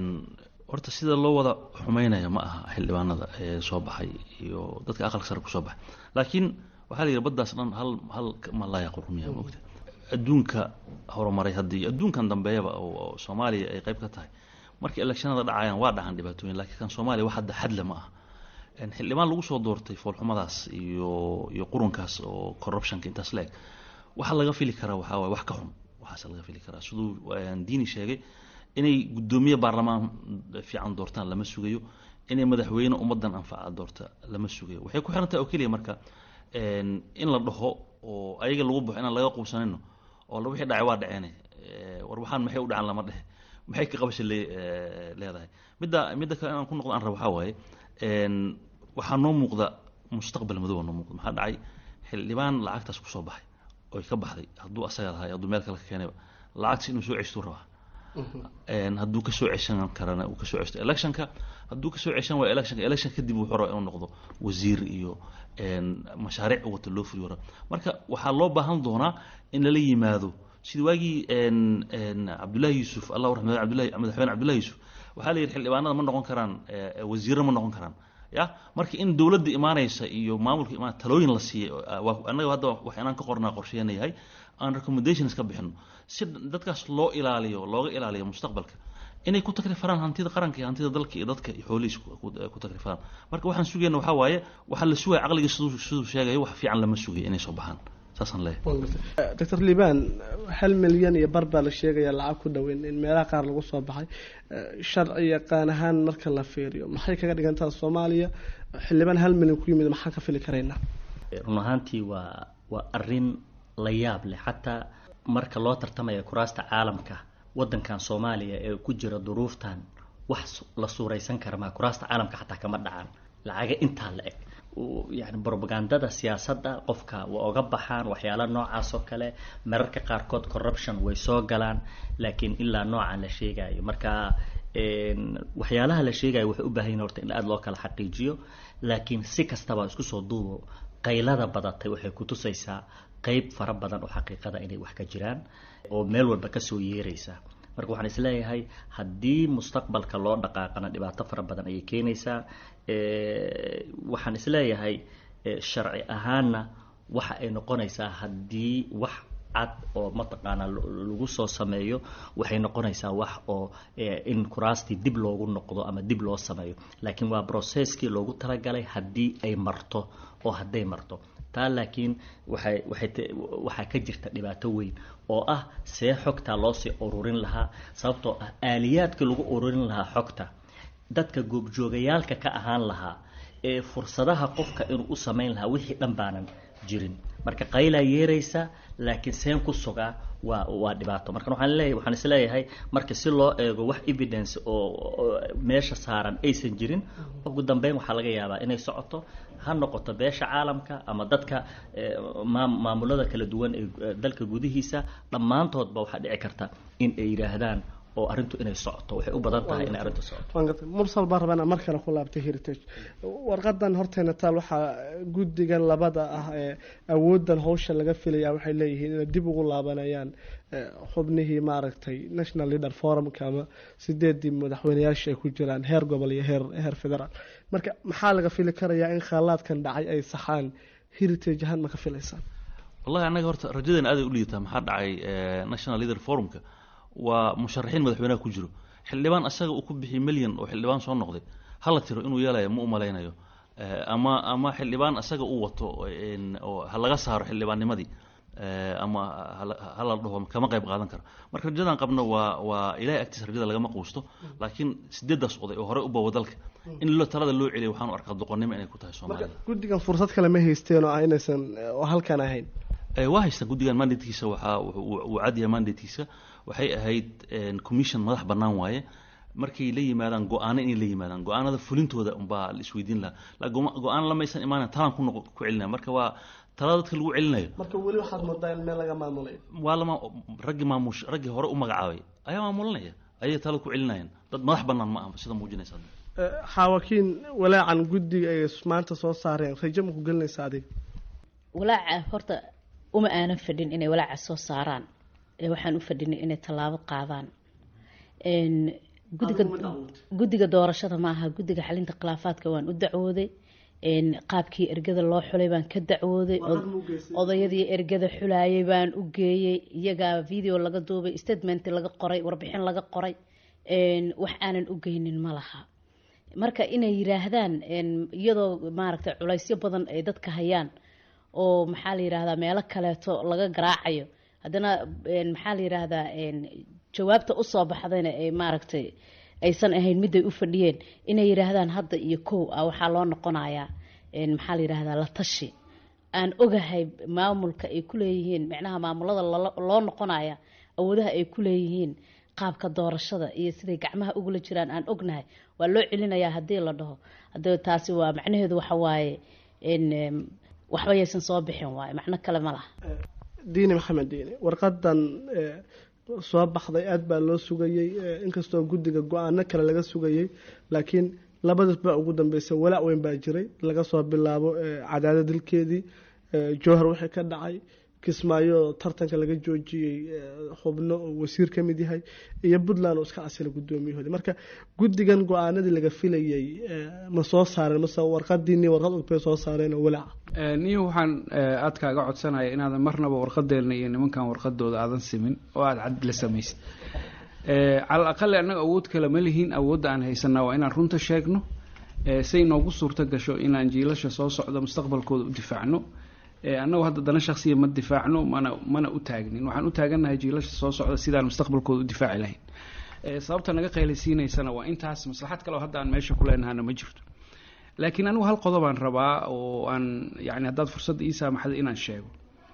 horta sida loo wada xumeynaya ma aha xildhibaanada ee soo baxay iyo dadka aqalka sare kusoo baxay laakiin waxaa la yidhi baddaas dhan hal hal malaya qurmiya moogta adduunka horumaray haddii adduunkan dambeeyaba oo soomaaliya ay qayb ka tahay markii electionada dhacayaan waa dhacan dhibaatooyin laakiin kan soomaaliya wax hadda xadle ma aha xildhibaan lagu soo doortay foolxumadaas iyo iyo qurunkaas oo corruptionka intaas leeg waxaa laga fili karaa waxaa waay wax ka xun waxaase laga fili karaa siduu diini sheegay inay guddoomiye baarlamaan fiican doortaan lama sugayo inay madaxweyne ummadan anfaca doorta lama sugayo waxay ku xiran tahay oo keliya marka in la dhaho oo ayaga lagu baxo inaan laga quubsanayno oo wixii dhacay waa dhaceene war waxaan maxay u dhacan lama dhehe maxay ka qabasha leedahay midda midda kale inaan ku noqdo aan rabo waxaa waaye waxaa noo muuqda mustaqbal madow noo muuqda maxaa dhacay xildhibaan lacagtaas kusoo baxay oy ka baxday hadduu asaga lahay hadduu meel kale ka keenayba lacagtas inuu soo ceshtuu rabaa hadduu kasoo ceshan karana uu kasoo cesto electionka hadduu kasoo ceshan waayo electionka election kadib wuxuu rabaa inuu noqdo wasiir iyo mashaariic wata loo fuliyo raba marka waxaa loo baahan doonaa in lala yimaado sida waagii cabdullaahi yuusuf allah raxmad abdullahi madaxweyne cabdullahi yuusuf waxaa la yidhi xildhibaanada ma noqon karaan wasiirro ma noqon karaan ya marka in dowladda imaanaysa iyo maamulka imaan talooyin la siiyey annaga hadda wax inaan ka qornaa qorsheena yahay aan recommendations ka bixino si dadkaas loo ilaaliyo looga ilaaliyo mustaqbalka inay ku takrifaan hantida qaranka iyo hantida dalka iyo dadka iyo xoolihiis ku takrifaan marka waxaan sugayna waxaa waaye waxaa la sugaya caqliga siduu siduu sheegayo wax fiican lama sugayo inay soo baxaan saasaan leeyahay doctor liban hal milyan iyo bar baa la sheegaya lacag ku dhoweyn in meelaha qaar lagu soo baxay sharci yaqaan ahaan marka la fiiriyo maxay kaga dhigantaa soomaaliya xildhibaan hal milyan ku yimid maxaan ka fili karaynaa run ahaantii waa waa arrin la yaab leh xataa marka loo tartamaya kuraasta caalamka waddankan soomaaliya ee ku jira duruuftan wax la suuraysan kara maa kuraasta caalamka xataa kama dhacaan lacaga intaa la eg yani brobagandada siyaasadda qofka waa oga baxaan waxyaala noocaas oo kale mararka qaarkood corruption way soo galaan laakiin ilaa noocan la sheegayo marka waxyaalaha la sheegayo waxay u baahan yihin horta in aada loo kala xaqiijiyo laakiin si kastaba isku soo duubo qaylada badatay waxay kutusaysaa qeyb fara badan oo xaqiiqada inay wax ka jiraan oo meel walba kasoo yeeraysa marka waxaan isleeyahay haddii mustaqbalka loo dhaqaaqana dhibaato fara badan ayay keenaysaa waxaan isleeyahay sharci ahaanna waxa ay noqonaysaa haddii wax cad oo mataqaanaa lagu soo sameeyo waxay noqonaysaa wax oo in kuraastii dib loogu noqdo ama dib loo sameeyo laakiin waa brocesskii loogu talagalay haddii ay marto oo hadday marto taa laakiin waxay waxay waxaa ka jirta dhibaato weyn oo ah see xogtaa loosii ururin lahaa sababtoo ah aaliyaadkii lagu ururin lahaa xogta dadka goobjoogayaalka ka ahaan lahaa ee fursadaha qofka inuu u samayn lahaa wixii dhan baanan jirin marka qaylaa yeeraysa laakiin seen ku sugaa waa waa dhibaato marka waxaan leeyahay waxaan isleeyahay marka si loo eego wax evidence oo meesha saaran aysan jirin ugu dambeyn waxaa laga yaabaa inay socoto ha noqoto beesha caalamka ama dadka maamulada kala duwan ee dalka gudihiisa dhammaantoodba waxaa dhici karta in ay yidhaahdaan oo arrintu inay socoto waxay u badan tahay inay arrintu socoto mursal baan rabaa inaan mar kale ku laabtay heritage warqadan horteena taal waxaa guddigan labada ah ee awoodan hawsha laga filaya waxay leeyihiin inay dib ugu laabanayaan xubnihii maaragtay national leader forumka ama sideedii madaxweyneyaasha ay ku jiraan heer gobol iyo heer heer federaal marka maxaa laga fili karayaa in khaalaadkan dhacay ay saxaan heritage ahaan ma ka filaysaan wallahi annaga horta rajadeena aaday u liidataa maxaa dhacay national leader forumka waa musharaxiin madaxweynaha ku jiro xildhibaan asaga uu ku bixiyay milyan oo xildhibaan soo noqday hala tiro inuu yeelayo ma u malaynayo ama ama xildhibaan asaga uu wato oo ha laga saaro xildhibaannimadii ama hala dhaho kama qayb qaadan karo marka rajadan qabno waa waa ilahay agtiisa rajada lagama quusto laakiin sideedaas oday oo horey u bawa dalka in lo talada loo celiyo waxaanu arkaa doqonnimo inay ku tahay soomaalida guddigan fursad kale ma haysteen oo ah inaysan oo halkan ahayn waa haystaan guddigan mandatekiisa waxaa uu cadyahay mandatekiisa waxay ahayd commission madax bannaan waaye markay la yimaadaan go-aano inay la yimaadaan go-aanada fulintooda unbaa la isweydiin lahaa go-aan lamaysan imaanayn talan ku noq ku celinaya marka waa talada dadka lagu celinayo marka weli waxaad moodaa in meel laga maamulay waa lama raggii maamush raggii hore u magacaabay ayaa maamulanaya ayay talada ku celinayaan dad madax bannaan ma aha sida muujinaysa xaawakiin walaacan guddiga ay maanta soo saareen rajo ma ku gelinaysa adiga walaaca horta uma aanan fadhin inay walaaca soo saaraan waxaan u fadhinay inay tallaabo qaadaan gudiga guddiga doorashada ma aha guddiga xalinta khilaafaadka waan u dacwooday qaabkii ergada loo xulay baan ka dacwooday odayadii ergada xulayay baan u geeyey iyagaa video laga duubay statement laga qoray warbixin laga qoray wax aanan u geynin ma laha marka inay yiraahdaan iyadoo maaragtay culaysyo badan ay dadka hayaan oo maxaa la yirahdaa meelo kaleeto laga garaacayo haddana maxaa la yiraahdaa jawaabta usoo baxdayna ay maaragtay aysan ahayn miday u fadhiyeen inay yiraahdaan hadda iyo kow ah waxaa loo noqonayaa maxaa la yirahdaa la tashi aan ogahay maamulka ay kuleeyihiin micnaha maamulada loo noqonaya awoodaha ay kuleeyihiin qaabka doorashada iyo siday gacmaha ugula jiraan aan ognahay waa loo celinayaa haddii la dhaho hada taasi waa macnaheedu waxa waaye waxba yaysan soo bixin waaye macno kale ma laha diini maxamed diini warqadan soo baxday aada baa loo sugayey inkastoo guddiga go-aano kale laga sugayey laakiin labadaas baa ugu dambeysay walaac weyn baa jiray laga soo bilaabo cadaada dilkeedii jowhar wixii ka dhacay kismaayo tartanka laga joojiyey xubno oo wasiir ka mid yahay iyo puntland oo iska casila guddoomiyahoodi marka guddigan go-aanadii laga filayey ma soo saareen mase warqadiini warqad og bay soo saareen oo walaaca niyo waxaan aad kaaga codsanaya inaadan marnaba warqadeena iyo nimankan warqadooda aadan simin oo aada cad la samaysid cala aqali annaga awood kale ma lihiin awoodda aan haysanaa waa inaan runta sheegno say noogu suurto gasho inaan jiilasha soo socda mustaqbalkooda u difaacno annagu hadda dana shaksiya ma difaacno mana mana u taagnin waxaan u taagannahay jiilasha soo socda sidaan mustaqbalkooda u difaaci lahayn sababta naga qaylaysiinaysana waa intaas maslaxad kale oo hadda aan meesha ku leenahana ma jirto laakiin anigu hal qodobaan rabaa oo aan yani haddaad fursadda ii saamaxda inaan sheego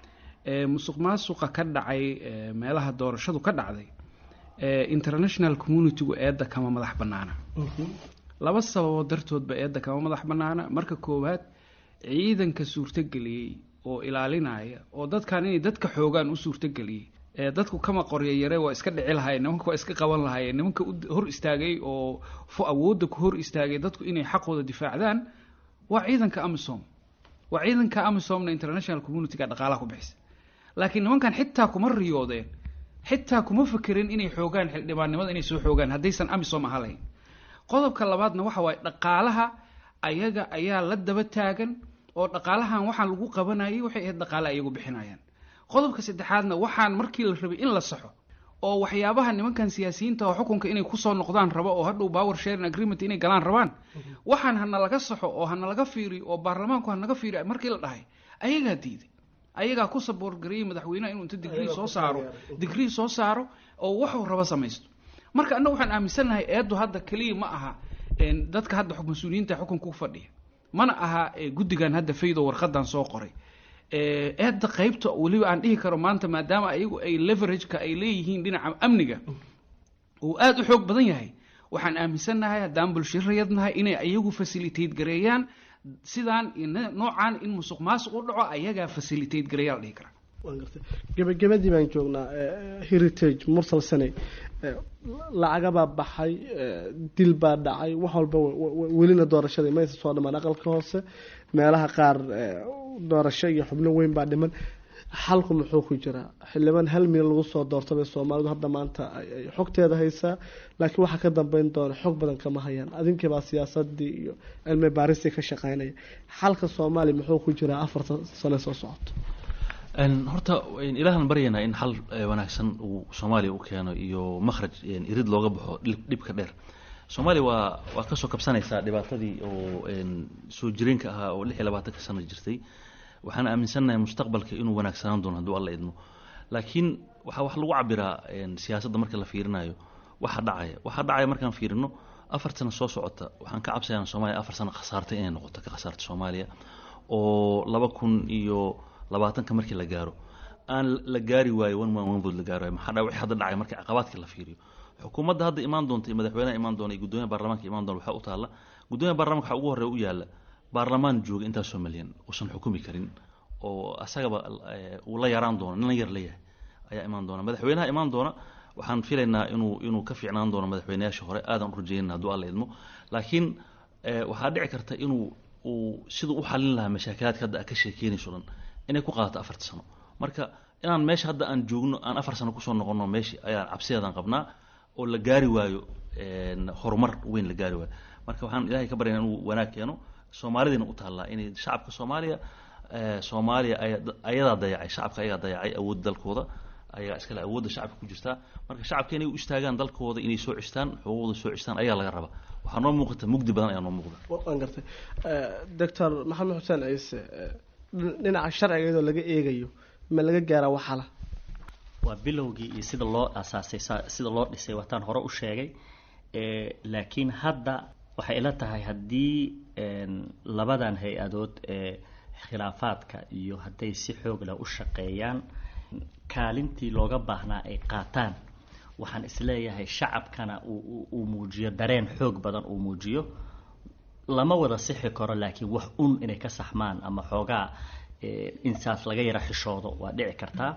musuq maasuqa ka dhacay meelaha doorashadu ka dhacday international communitygu eedda kama madax bannaana laba sababood dartoodba eedda kama madax bannaana marka koowaad ciidanka suurtogeliyey oo ilaalinaya oo dadkan inay dadka xoogaan u suurtogeliyey dadku kama qorya yare waa iska dhici lahayen nimanka waa iska qaban lahayen nimanka hor istaagay oo awoodda ku hor istaagay dadku inay xaqooda difaacdaan waa ciidanka amisom waa ciidanka amisomna international communityga dhaqaalaha ku bixisa laakiin nimankan xitaa kuma riyoodeen xitaa kuma fekerin inay xoogaan xildhibaannimada inay soo xoogaan haddaysan amisom aha lahayn qodobka labaadna waxa waaye dhaqaalaha ayaga ayaa la daba taagan oo dhaqaalahan waxaan lagu qabanayay waxay ahayd dhaqaale ayagu bixinayaan qodobka saddexaadna waxaan markii la rabay in la saxo oo waxyaabaha nimankan siyaasiyiinta oo xukunka inay kusoo noqdaan rabo oo hadhow power sharing agreement inay galaan rabaan waxaan hana laga saxo oo hana laga fiiriyo oo baarlamaanku hanaga fiiriyo markii la dhahay ayagaa diiday ayagaa ku saboorgareeyey madaxweynaha inuu inta digrii soo saaro digrii soo saaro oo waxuu rabo samaysto marka annaga waxaan aaminsannahay eeddu hadda keliya ma aha dadka hadda mas-uuliyiinta xukunka ku fadhiya mana aha guddigan hadda faydo warqadan soo qoray eedda qaybta weliba aan dhihi karo maanta maadaama ayagu ay leverageka ay leeyihiin dhinaca amniga uu aada u xoog badan yahay waxaan aaminsannahay haddaan bulshirayadnahay inay ayagu facilitate gareeyaan sidaan noocaan in musuq maasuq u dhaco ayagaa facilitate gareeyaa la dhihi karaa gebagabadii baan joognaa heritage mursal sane lacagabaa baxay dil baa dhacay wax walba welina doorashadii maysa soo dhamaan aqalka hoose meelaha qaar doorasho iyo xubno weyn baa dhiman xalku muxuu ku jiraa xildhibaan hal mil lagu soo doortabay soomaalidu hadda maanta ay xogteeda haysaa laakiin waxaa ka dambeyn doona xog badan kama hayaan adinkiibaa siyaasadii iyo cilmi baaristii ka shaqeynaya xalka soomaaliya muxuu ku jiraa afartan sane soo socoto horta ilaahan baryaynaa in xal wanaagsan uu soomaaliya u keeno iyo makhraj irid looga baxo dhibka dheer soomaaliya waa waa kasoo kabsanaysaa dhibaatadii oo soo jireenka ahaa oo lix iyo labaatanka sano jirtay waxaan aaminsannahay mustaqbalka inuu wanaagsanaan doono hadduu alla idmo laakiin waxaa wax lagu cabiraa siyaasadda marka la fiirinayo waxa dhacaya waxa dhacaya markaan fiirino afar sano soo socota waxaan ka cabsayaa soomaaliya afar sano khasaartay inay noqoto ka khasaarta soomaaliya oo laba kun iyo labaatanka markii la gaaro aan la gaari waayo one man one vote la gaari waayo maxaa dhaa wixii hadda dhacay markii caqabaadkii la fiiriyo xukuumadda hadda imaan doonta iyo madaxweynaha imaan doona iyo guddoomiyaha baarlamaanka imaan doona waxaa u taalla guddoomiyaha baarlamanka waxaa ugu horreeya u yaalla baarlamaan jooga intaasoo malyan uusan xukumi karin oo asagaba uu la yaraan doono nin la yar leeyahay ayaa imaan doona madaxweynaha imaan doona waxaan filaynaa inuu inuu ka fiicnaan doono madaxweynayaasha hore aadan u rajeynina hadduu alla idmo laakiin waxaa dhici karta inuu uu siduu u xalin lahaa mashaakilaadka hadda ka sheekeynayso dhan inay ku qaadato afarta sano marka inaan meesha hadda aan joogno aan afar sano kusoo noqono meeshii ayaan cabsideedaan qabnaa oo la gaari waayo horumar weyn la gaari waayo marka waxaan ilaahay ka baryana inuu wanaag keeno soomaalidiina u taallaa inay shacabka soomaaliya soomaaliya ayadaa dayacay shacabka ayagaa dayacay awoodda dalkooda ayagaa iskale awoodda shacabka ku jirtaa marka shacabka inay u istaagaan dalkooda inay soo cistaan xuquuqda soo cistaan ayaa laga rabaa waxaa noo muuqata mugdi badan ayaa noo muuqda waan gartay doctor maxamed xuseen ciise dhinaca sharciga iyadoo laga eegayo ma laga gaaraa waxala waa bilowgii iyo sida loo asaasay sida loo dhisay waataan hore u sheegay laakiin hadda waxay ila tahay haddii labadan hay-adood ee khilaafaadka iyo hadday si xoog leh u shaqeeyaan kaalintii looga baahnaa ay qaataan waxaan isleeyahay shacabkana uu muujiyo dareen xoog badan uu muujiyo lama wada sixi karo laakiin wax un inay ka saxmaan ama xoogaa insaas laga yara xishoodo waa dhici kartaa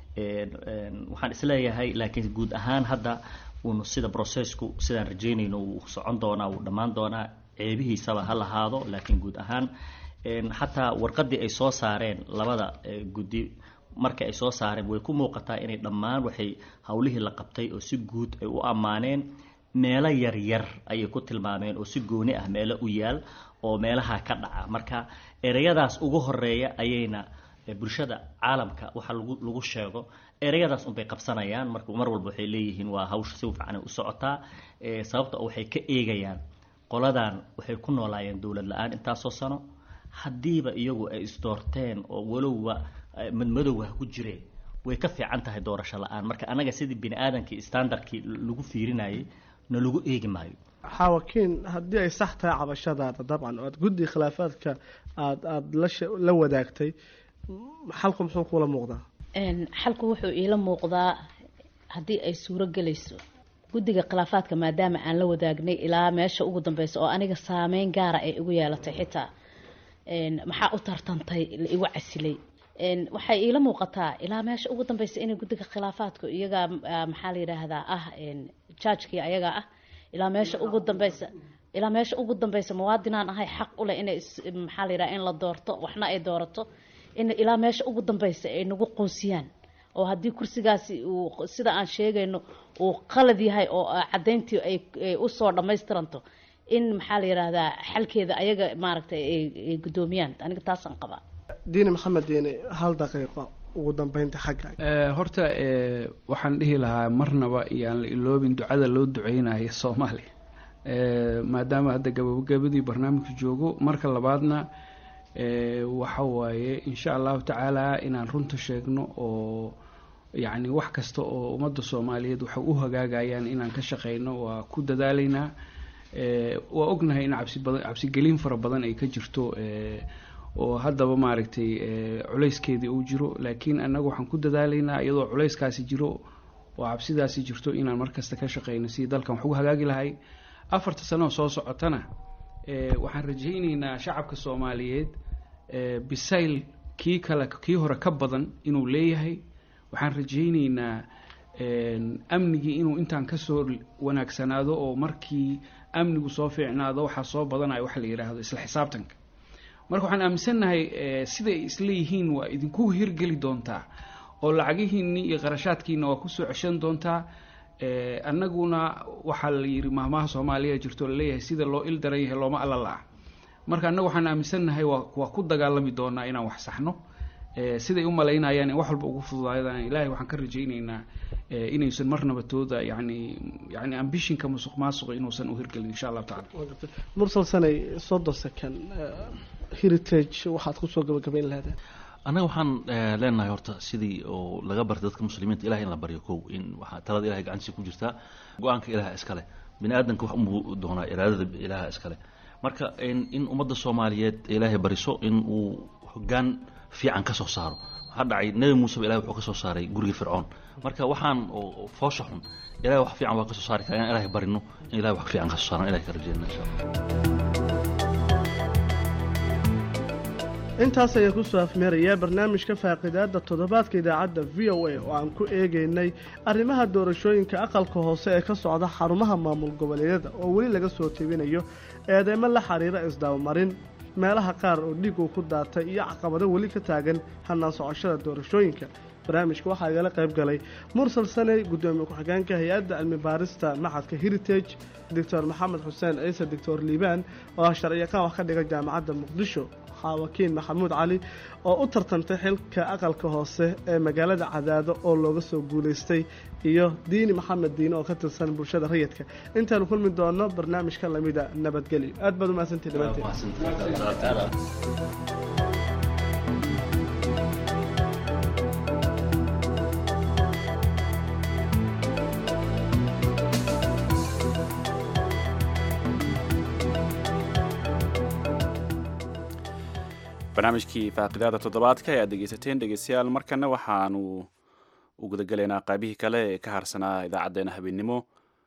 waxaan isleeyahay laakiin guud ahaan hadda uunu sida processku sidaan rajeynayno uu socon doonaa wuu dhammaan doonaa ceebihiisaba ha lahaado laakiin guud ahaan xataa warqadii ay soo saareen labada guddi marka ay soo saareen way ku muuqataa inay dhammaan waxay howlihii la qabtay oo si guud ay u ammaaneen meelo yaryar ayay ku tilmaameen oo si gooni ah meelo u yaal oo meelaha ka dhaca marka ereyadaas ugu horeeya ayayna bulshada caalamka waxa lagu lagu sheego ereyadaas unbay qabsanayaan marka mar walba waxay leeyihiin waa hawsha si fiican u socotaa sababta waxay ka eegayaan qoladan waxay ku noolaayeen dowlad la-aan intaasoo sano haddiiba iyagu ay isdoorteen oo walowba madmadowga ha ku jireen way ka fiican tahay doorasho la-aan marka anaga sidii bini aadamkii standardkii lagu fiirinayay na lagu eegi maayo xaawakiin haddii ay sax tahay cabashadaada dabcan oo aad guddi khilaafaadka aad aada la la wadaagtay xalku muxuu kula muuqdaa xalku wuxuu iila muuqdaa haddii ay suuro gelayso guddiga khilaafaadka maadaama aan la wadaagnay ilaa meesha ugu dambeysa oo aniga saameyn gaara ay igu yeelatay xitaa maxaa u tartantay la igu casilay waxay iila muuqataa ilaa meesha ugu dambeysa inay guddiga khilaafaadku iyagaa maxaa la yidhaahdaa ah jaajkii ayagaa ah ilaa meesha ugu dambeysa ilaa meesha ugu dambeysa muwaadinaan ahay xaq u leh inay maxaa la yidhaha in la doorto waxna ay doorato in ilaa meesha ugu dambeysa ay nagu qoosiyaan oo haddii kursigaasi uu sida aan sheegayno uu qalad yahay oo caddayntii ay usoo dhammaystiranto in maxaa la yidhaahdaa xalkeeda ayaga maaragtay ay guddoomiyaan aniga taasaan qabaa diini maxamed diini hal daqiiqo ugu dambeynta xagga horta waxaan dhihi lahaa marnaba iyaan la iloobin ducada loo duceynayo soomaaliya maadaama hadda gabagabadii barnaamijka joogo marka labaadna waxa waaye insha allahu tacaala inaan runta sheegno oo yacni wax kasta oo ummadda soomaaliyeed waxay u hagaagayaan inaan ka shaqeyno waa ku dadaalaynaa waa ognahay in cabsi badan cabsigelin fara badan ay ka jirto oo haddaba maaragtay culayskeedii uu jiro laakiin annaga waxaan ku dadaalaynaa iyadoo culayskaasi jiro oo cabsidaasi jirto inaan markasta ka shaqeyno sidii dalkan wax ugu hagaagi lahay afarta sano oo soo socotana waxaan rajayneynaa shacabka soomaaliyeed bisayl kii kale kii hore ka badan inuu leeyahay waxaan rajayneynaa amnigii inuu intaan kasoo wanaagsanaado oo markii amnigu soo fiicnaado waxaa soo badanayo waxa la yidhaahdo isla xisaabtanka marka waxaan aaminsannahay siday isleeyihiin waa idinku hirgeli doontaa oo lacagihiinni iyo qarashaadkiina waa kusoo ceshan doontaa annaguna waxaa la yidhi mahmaha soomaaliya jirto laleeyahay sida loo il daran yahay looma alla la-ah marka annagu waxaan aaminsannahay waa waa ku dagaalami doonaa inaan wax saxno siday u malaynayaan in wax walba ugu fududaadaan ilaahay waxaan ka rajayneynaa inaysan marnaba tooda yani yani ambishinka musuq maasuqa inuusan u hirgelin insha allahu tacala mursal sanay soddon second heritage waxaad kusoo gabagabayn lahaydeen annaga waxaan leenahay horta sidii oo laga bartay dadka muslimiinta ilahay in la baryo kow in waxaa talada ilahay gacantiisa ku jirtaa go-aanka ilaha iskale bini aadamka wax unbuu doonaa iraadada ilaha iskale marka in ummadda soomaaliyeed ilaahay bariso in uu hogaan fiican ka soo saaro waxaa dhacay nebi muuseba ilahay wuxuu ka soo saaray gurigii fircoon marka waxaan oo foosha xun ilahay wax fiican waa ka soo saari kara inaan ilahay barino in ilahay wax fiican ka soo saaran ilahay ka rajeyna insha allah intaas ayaa kusoo afmeerayaa barnaamijka faaqidaada toddobaadka idaacadda v o a oo aan ku eegaynay arrimaha doorashooyinka aqalka hoose ee ka socda xarumaha maamul goboleedyada oo weli laga soo tebinayo eedeymo la xiriira isdabamarin meelaha qaar oo dhiig uu ku daatay iyo caqabado weli ka taagan hannaan socoshada doorashooyinka barnaamijka waxaa igala qayb galay mursal saney guddoomiye ku-xigeenka hay-adda cilmi baarista maxadka heritage doctor maxamed xuseen ciise doctor liibaan oo ah sharciyaqaan wax ka dhiga jaamacadda muqdisho xaawakiin maxamuud cali oo u tartantay xilka aqalka hoose ee magaalada cadaado oo looga soo guulaystay iyo diini maxamed diine oo ka tirsan bulshada rayidka intaanu kulmi doono barnaamijka lamida nabadgelyo aad baad umahadsantii dhammaanteen barnaamijkii faaqidaada toddobaadka ee aad dhegeysateen dhegeystayaal markana waxaanu u gudagelaynaa qaybihii kale ee ka harsanaa idaacaddeenna habeennimo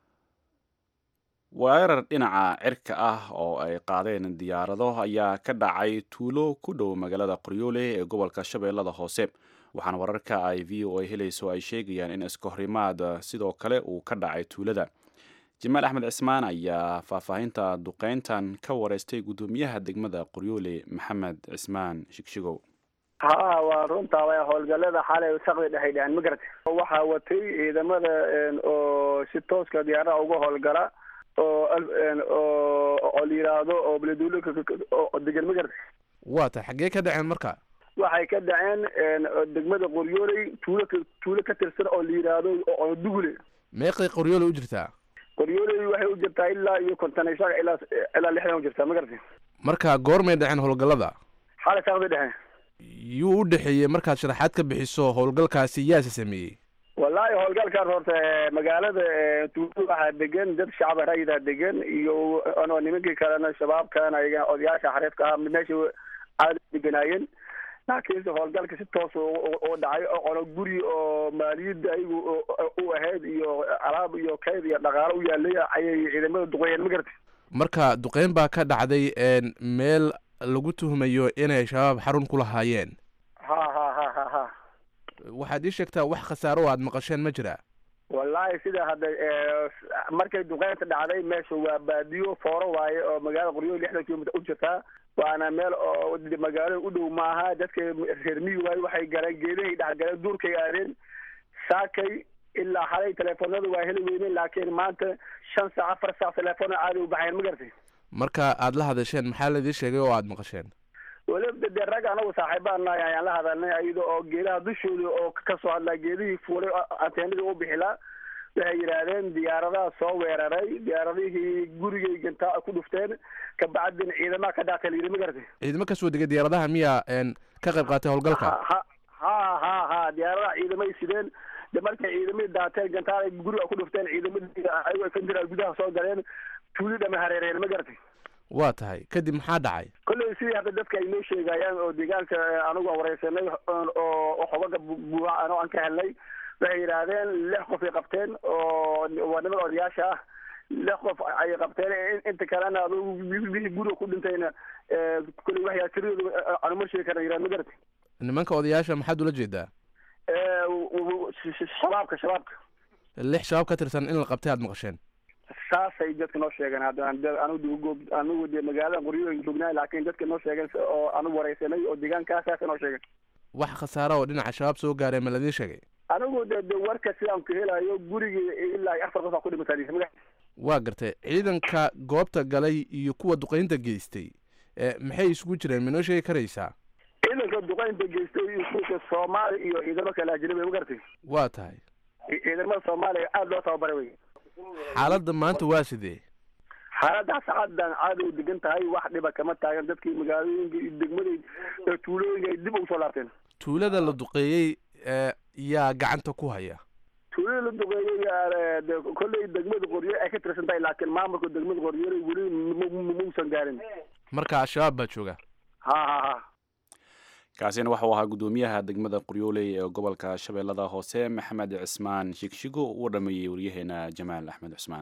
weerar dhinaca cirka ah oo ay qaadeen diyaarado ayaa ka dhacay tuulo ku dhow magaalada qoryoole ee gobolka shabeellada hoose waxaana wararka ay v o a helayso ay sheegayaan in iskahorimaad sidoo kale uu ka dhacay tuulada jamaal axmed cismaan ayaa faahfaahinta duqeyntan ka wareystay guddoomiyaha degmada qoryoole maxamed cismaan shigshigow ha waa runtaa way howlgallada xalay saqdi dhexay dheheen ma garata waxaa watay ciidamada oo si tooska diyaaraha uga howlgala oo oo la yidhaahdo oo beleduulo oo degan ma garata waa ta xaggee ka dhaceen marka waxay ka dhaceen degmada qoryooley tuulo tuulo ka tirsan oo la yidhaahdo oo dugule meeqay qoryoole u jirtaa qoryooley waxay u jirtaa ilaa iyo konton isaga ilaa ilaa lixdan u jirtaa ma garata marka goormay dhaceen howlgallada xalay saqdi dhexe yuu u dhexeeyey markaad sharaxaad ka bixiso howlgalkaasi yaase sameeyey wallaahi howlgalkan horta magaalada tuulo waxaa degan dad shacab rayida degan iyo ano nimankii kalena shabaabkana iyaga odayaasha xariifka ah meesha aada deganaayeen laakiinse howlgalka si toos u dhacay oqono guri oo maaliyadda ayagu u ahayd iyo alaab iyo kayd iyo dhaqaalo u yaalay ayay ciidamada duqeeyeen ma garata marka duqeyn baa ka dhacday meel lagu tuhmayo inay shabaab xarun ku lahaayeen ha ha ha ha ha waxaad ii sheegtaa wax khasaaro o aad maqasheen ma jiraa wallaahi sida hadda markay duqeynta dhacday meesha waa baadiyo fooro waaye oo magaalada qoryo lixdan kilomitr u jirtaa waana meel oo magaalada u dhow maaha dadka reer miyi waaye waxay galeen geedahay dhexgaleen duurkay aadeen saakay ilaa xalay teleefonada waa heli weyneen laakiin maanta shan saac afar saac teleefona caadi u baxeen ma garatay marka aad la hadasheen maxaa laidii sheegay oo aad maqasheen weliba dee rag anagu saaxiibaan nahay ayaan la hadalnay ayada oo geedaha dushooda oo kasoo hadlaa geedihii fuulay anteenadii u bixilaa waxay yidhaahdeen diyaaradaha soo weeraray diyaaradihii gurigay gantaa ku dhufteen kabacdin ciidamaha ka dhaatay layidhi ma garatay ciidamo kasoo degay diyaaradaha miyaa ka qayb qaatay howlgalka ha ha ha ha diyaaradaha ciidamay sideen de markay ciidamadii daateen gantaal guriga ku dhufteen ciidamadii ayago kanjira gudaha soo galeen tuuli dhama hareereen ma garatay waa tahay kadib maxaa dhacay kolley sidii hadda dadka ay noo sheegayaan oo deegaanka anigu aan wareysanay oo xogaga buuxa ano aan ka helnay waxay yidhaahdeen lix qof ay qabteen oo waa niman odayaasha ah lix qof ay qabteen inta kalena adugu wixii guriga ku dhintayna kolley waxyaa tiradooda aanu ma sheegi karna yidhahd ma garata nimanka odayaasha maxaad ula jeedaa shabaabka shabaabka lix shabaab ka tirsan in la qabtay aad maqasheen saasay dadka noo sheegeen hadda anigu anigu de magaalada qoryooyin joognaa laakiin dadka noo sheegeen oo anigu wareysanay oo deegaankaa saasa noo sheegeen wax khasaara oo dhinaca shabaab soo gaaray ma ladii sheegay anigu de de warka sidaan ku helayo gurigii ilaa afar qof aa ku dhimatay waa gartay ciidanka goobta galay iyo kuwa duqeynta geystay maxay isugu jireen ma noo sheegi karaysaa ciidanka duqeynta geystay iyo kuwa soomaali iyo ciidamo kale ajnabi ma garatay waa tahay ciidamada soomaaliya aada loo tababaray wey xaaladda maanta waa sidee xaaladda sacadan caadi u degan tahay wax dhiba kama taagan dadkii magaalooyinka iyo degmada tuulooyinka ay dib ugu soo laabteen tuulada la duqeeyey yaa gacanta ku haya tuulada la duqeeyey kolley degmada qoryo ay ka tirsan tahay laakiin maamulka degmada qoryo weli mausan gaarin marka al-shabaab baa jooga ha ha ha kaasina waxau ahaa guddoomiyaha degmada qoryooley ee gobolka shabeellada hoose maxamed cismaan shigshigo uu dhameeyey waryaheena jamaal axmed cusmaan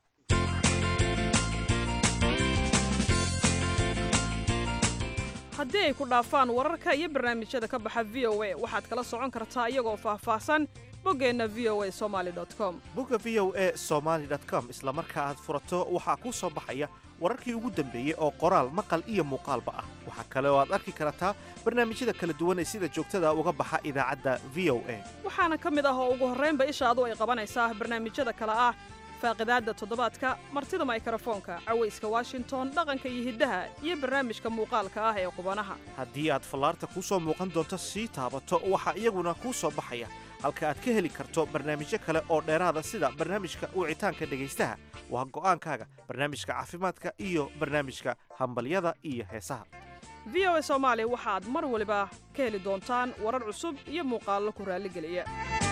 haddii ay ku dhaafaan wararka iyo barnaamijyada ka baxa v o a waxaad kala socon kartaa iyagoo faahfaahsan boggeenna v o a somaali com bogga v o a somaali com isla marka aad furato waxaa kuu soo baxaya wararkii ugu dambeeyey oo qoraal maqal iyo muuqaalba ah waxaa kale oo aad arki kartaa barnaamijyada kala duwan ee sida joogtada uga baxa idaacadda v o a waxaana ka mid ah oo ugu horraynba ishaadu ay qabanaysaa barnaamijyada kale ah faaqidaadda toddobaadka martida maykrofoonka cawayska washington dhaqanka iyo hiddaha iyo barnaamijka muuqaalka ah ee qubanaha haddii aad fallaarta kuu soo muuqan doonto sii taabato waxaa iyaguna kuu soo baxaya halka aad ka heli karto barnaamijyo kale oo dheeraada sida barnaamijka wicitaanka dhegaystaha waa go'aankaaga barnaamijka caafimaadka iyo barnaamijka hambalyada iyo heesaha v o a soomaali waxaad mar waliba ka heli doontaan warar cusub iyo muuqaallo ku raalligeliya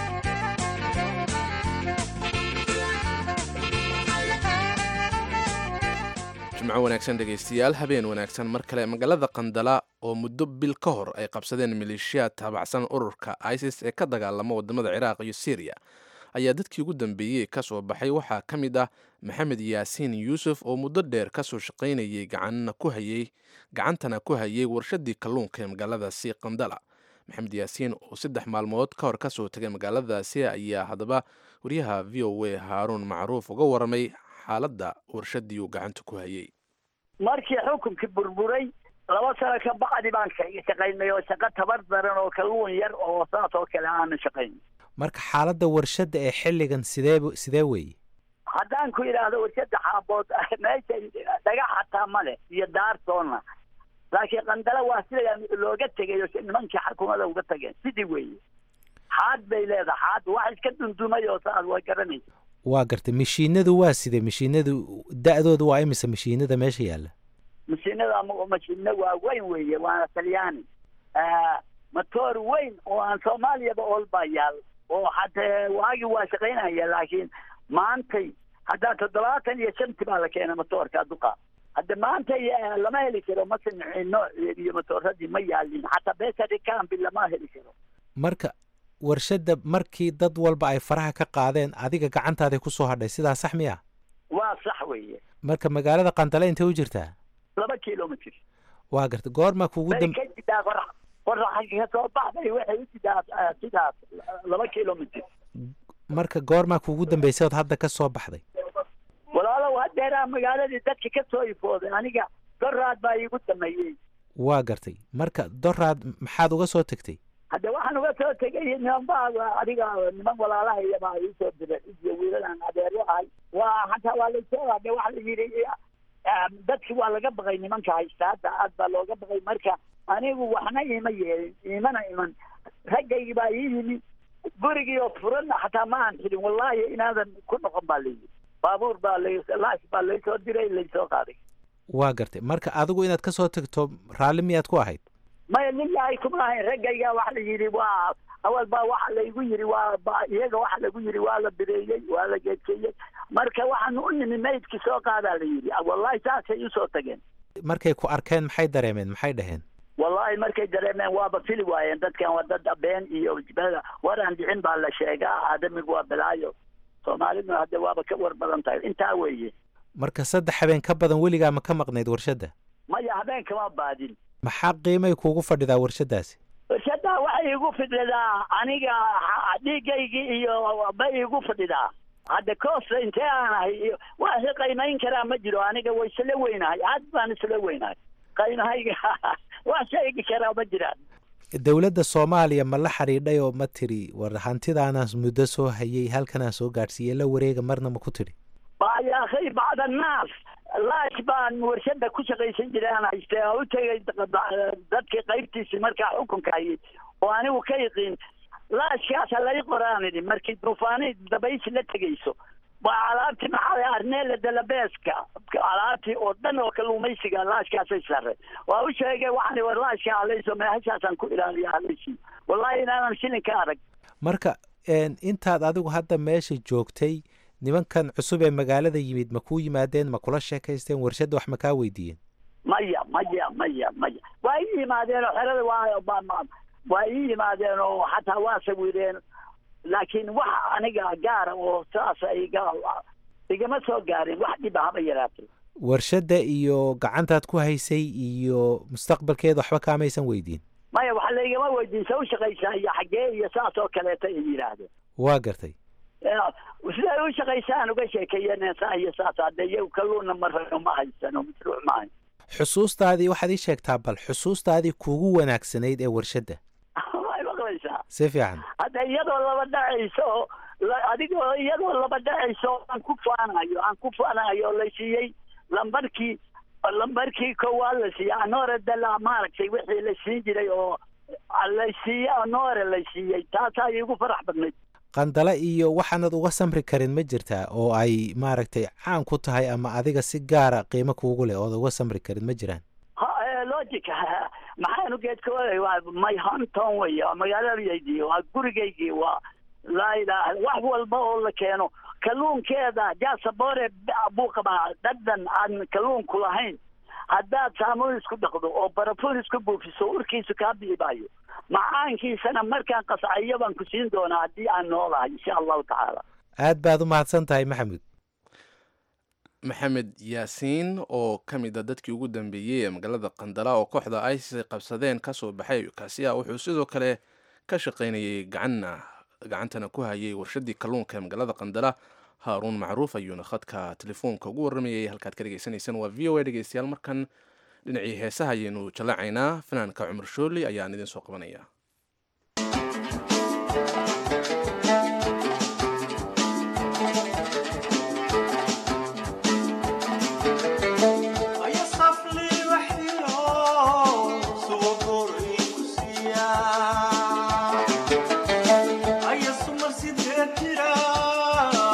jimco wanaagsan dhegaystayaal habeen wanaagsan mar kale magaalada qandala oo muddo bil ka hor ay qabsadeen maleeshiyaad taabacsan ururka isis ee ka dagaalama wadamada ciraaq iyo syriya ayaa dadkii ugu dambeeyey ka soo baxay waxaa ka mid ah maxamed yaasiin yuusuf oo muddo dheer kasoo shaqaynayay gacanna ku hayay gacantana ku hayay warshadii kalluunka ee magaaladaasi qandala maxamed yaasiin oo saddex maalmood ka hor kasoo tegay magaaladaasi ayaa haddaba wariyaha v o a haaruun macruuf uga waramay xaaladda warshadii uu gacanta ku hayay markii xukunkii burburay laba sano ka bacdi baan shaqaynay oo shaqo tabar daran oo kalluun yar oo saas oo kale aanan shaqayn marka xaaladda warshadda ee xilligan sidee sidee weeye haddaan ku idhaahdo warshadda xaabood meesha dhagax xataa male iyo daartoonna laakiin qandala waa sida looga tegayo nimankii xukuumada uga tageen sidii weeye xaad bay leedahay xaad wax iska dundumay oo saas waa garanaysa waa gartay mashiinadu waa sidee mashiinadu da-dooda waa imise mashiinada meesha yaalla mashiinada mashiino waaweyn weeye waana talyaani matoor weyn oo aan soomaaliyaba oolbaa yaal oo hatee waagi waa shaqaynaya laakiin maantay haddaa toddobaatan iyo shanti baa la keena matoorka duqa hadda maanta lama heli karo masamici nooceed iyo matooradii ma yaalin xataa besari cambi lama heli karo marka warshadda markii dad walba ay faraha ka qaadeen adiga gacantaaday ku soo hadhay sidaa sax miya waa sax weeye marka magaalada qandale intay u jirtaa laba kilomitr waa garta goormaa kuugu bay dam ka jidaa qorax qoraxa ka soo baxday waxay u jidaa ah, sidaas laba kilomitr marka goormaa kuugu dambeysay ood hadda ka soo baxday walaalow hadeeraa magaaladii dadka ka soo ifooday aniga doraad baa iigu dameeyey waa gartay marka doraad maxaad uga soo tegtay hadde waxaan uga soo tegay niman baa adiga niman walaalahaya baa iisoo diray iyo wiilalaan adeero ahay waa hataa waa laysoo hadde waxa la yidhi ah, dadki waa laga baqay nimanka haysta hadda aad baa looga baqay marka anigu waxna iima yeelin iimana iman raggaygii baa ii yimi gurigii oo furanna xataa ma aan xidhin wallahi inaadan ku noqon baa layidhi baabuur baa la laash baa laysoo diray laysoo qaaday waa gartay marka adigu inaad ka soo tegto raalli miyaad ku ahayd maya lilahi kuma ahayn raggayga waxa la yidhi waa awal baa waxa laygu yidhi waa ba iyaga waxa lagu yidhi waa la bireeyey waa la geedkeeyey marka waxaan u nimi maydki soo qaadaa la yidhi wallahi saasay usoo tageen markay ku arkeen maxay dareemeen maxay dhaheen wallahi markay dareemeen waaba fili waayeen dadkan waa dad been iyo jibada waraan dhicin baa la sheegaa aadamigu waa balaayo soomaaliduna hadde waaba ka war badan tahay intaa weeye marka saddex habeen ka badan weligaa ma ka maqnayd warshadda maya habeenkama baadin maxaa qiimay kuugu fadhidaa warshaddaasi warshaddaa waxay igu fadhidaa aniga ha- dhiigaygii iyo bay igu fadhidaa hadda koosta intee aan ahay iyo waa si qiimayn karaa ma jiro aniga way isla weynahay aad baan isla weynahay qiimahayga waa sheegi karaa ma jiraan dowladda soomaaliya ma la xidhiidhay oo ma tiri war hantidaanaas muddo soo hayay halkanaa soo gaadhsiiyey la wareega marna ma ku tidhi ba ya akhi bacd annaas laash baan warshada ku shaqaysan jiray aan haystay oo u tegay dadkii qaybtiisii markaa xukunka hayay oo anigu ka yiqiin laashkaasa lay qoraan idhi markii duufaani dabaysi la tegayso waa alaabtii maxaa arneela dalabeeska alaabtii oo dhan oo kalluumaysiga laashkaasay sare waa u sheegay waxaan war laashka halayso meehashaasaan ku ilaaliya halaysi wallahi inaanan shilin ka arag marka een, intaad adigu hadda meesha joogtay nimankan cusub ee magaalada yimid ma kuu yimaadeen ma kula sheekaysteen warshadda wax ma kaa weydiiyeen maya maya maya maya waa ii yimaadeen oo xerada waa ma- ma- waa ii yimaadeen oo xataa waa sawireen laakiin wax aniga gaara oo saas iga igama soo gaarin wax dhiba haba yaraatay warshadda iyo gacantaad ku haysay iyo mustaqbalkeeda waxba kaamaysan weydiin maya wax laygama weydiin sa u shaqaysaa iyo xaggee iyo saas oo kaleeta ay yidhaahdeen waa gartay Ya, siday u shaqaysaan uga sheekeeyeen saa iyo saas hadde iyagu kalluunna ma rano ma haysano mashruuc ma hayn xusuustaadii waxaad ii sheegtaa bal xusuustaadii kuugu wanaagsanayd ee warshadda way maqlaysaa si fiican hadda iyadoo laba dhacayso oo la- adigoo iyadoo laba dhacayso oo aan ku faanayo aan ku faanayo oo la siiyey lambarkii lambarkii koowaad la siiyey anoore dala maaragtay wixii la siin jiray oo la siiyey anoore la siiyey taasaa iigu farax badnayd qandale iyo waxaanad uga samri karin ma jirtaa oo ay maaragtay caan ku tahay ama adiga si gaara qiimo kuugu leh ood uga samri karin ma jiraan ha ee, logic ha, maxaanu geedka waday waa my hometown wey waa magaaladaydii waa gurigaygii waa laa ilaaha wax walba oo la keeno kalluunkeeda jaasabore buu qabaa dhadhan aan kalluunku lahayn haddaad saamuun isku dhaqdo oo barafuun isku buufiso urkiisu kaa biibaayo macaankiisana markaan qascayo baan ku siin doonaa haddii aan noolahay insha allahu tacaala aad baad u mahadsan tahay maxamed maxamed yaasiin oo ka mid a dadkii ugu dambeeyey ee magaalada qandala oo kooxda isis ay qabsadeen kasoo baxay kaasi ah wuxuu sidoo kale ka shaqaynayay gacanna gacantana ku hayay warshadii kalluunka ee magaalada qandala haaruun macruuf ayuuna khadka telefoonka ugu warramayay halkaad ka dhegeysanaysaan waa v o a dhegeystayaal markan dhinacii heesaha ayaynu jallaacaynaa fanaanka cumar shooli ayaan idin soo qabanaya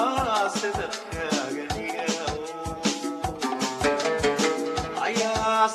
Ayaa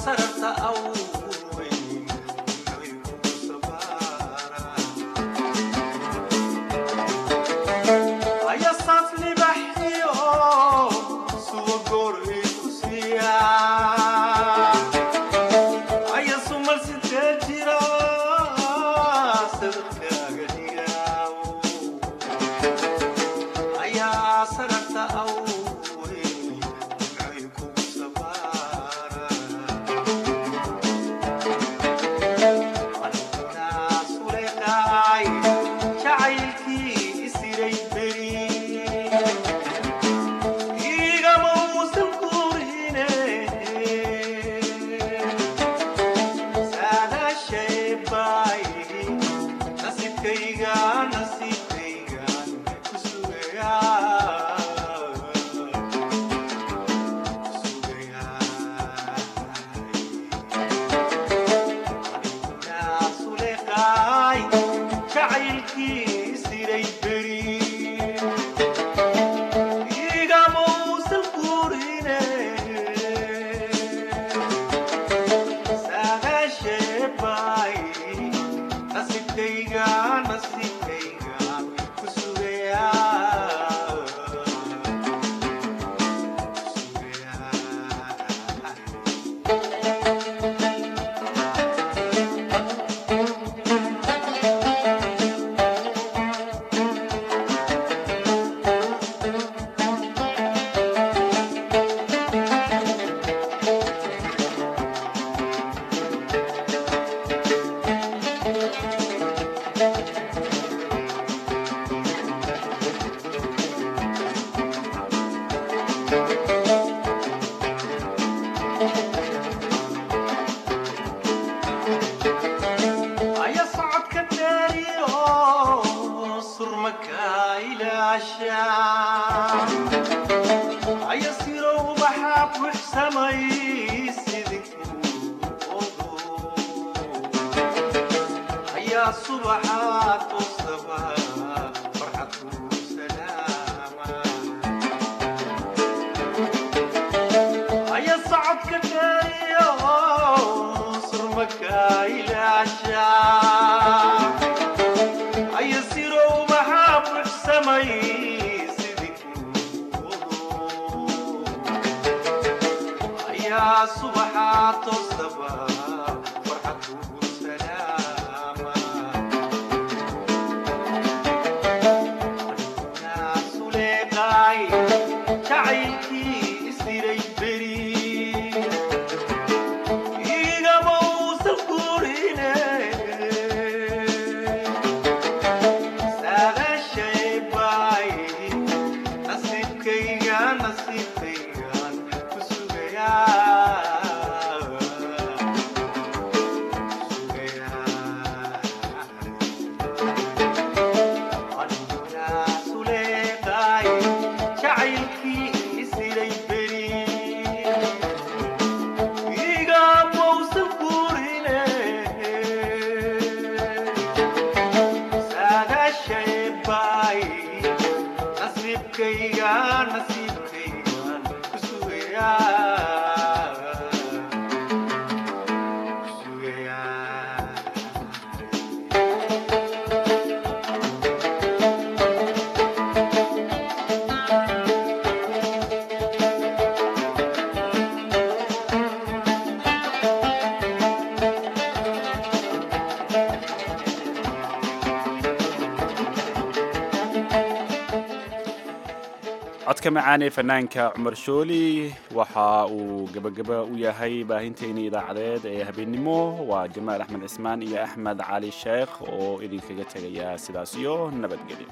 codka macaan ee fanaanka cumar shooli waxa uu gebagaba u yahay baahinteeni idaacadeed ee habeennimo waa jamaal axmed cismaan iyo axmed cali sheekh oo idinkaga tegaya sidaas iyo nabadgelyo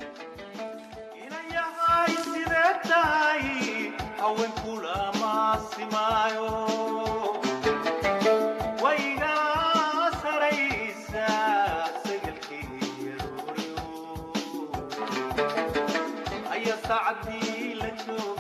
sacdii la jooga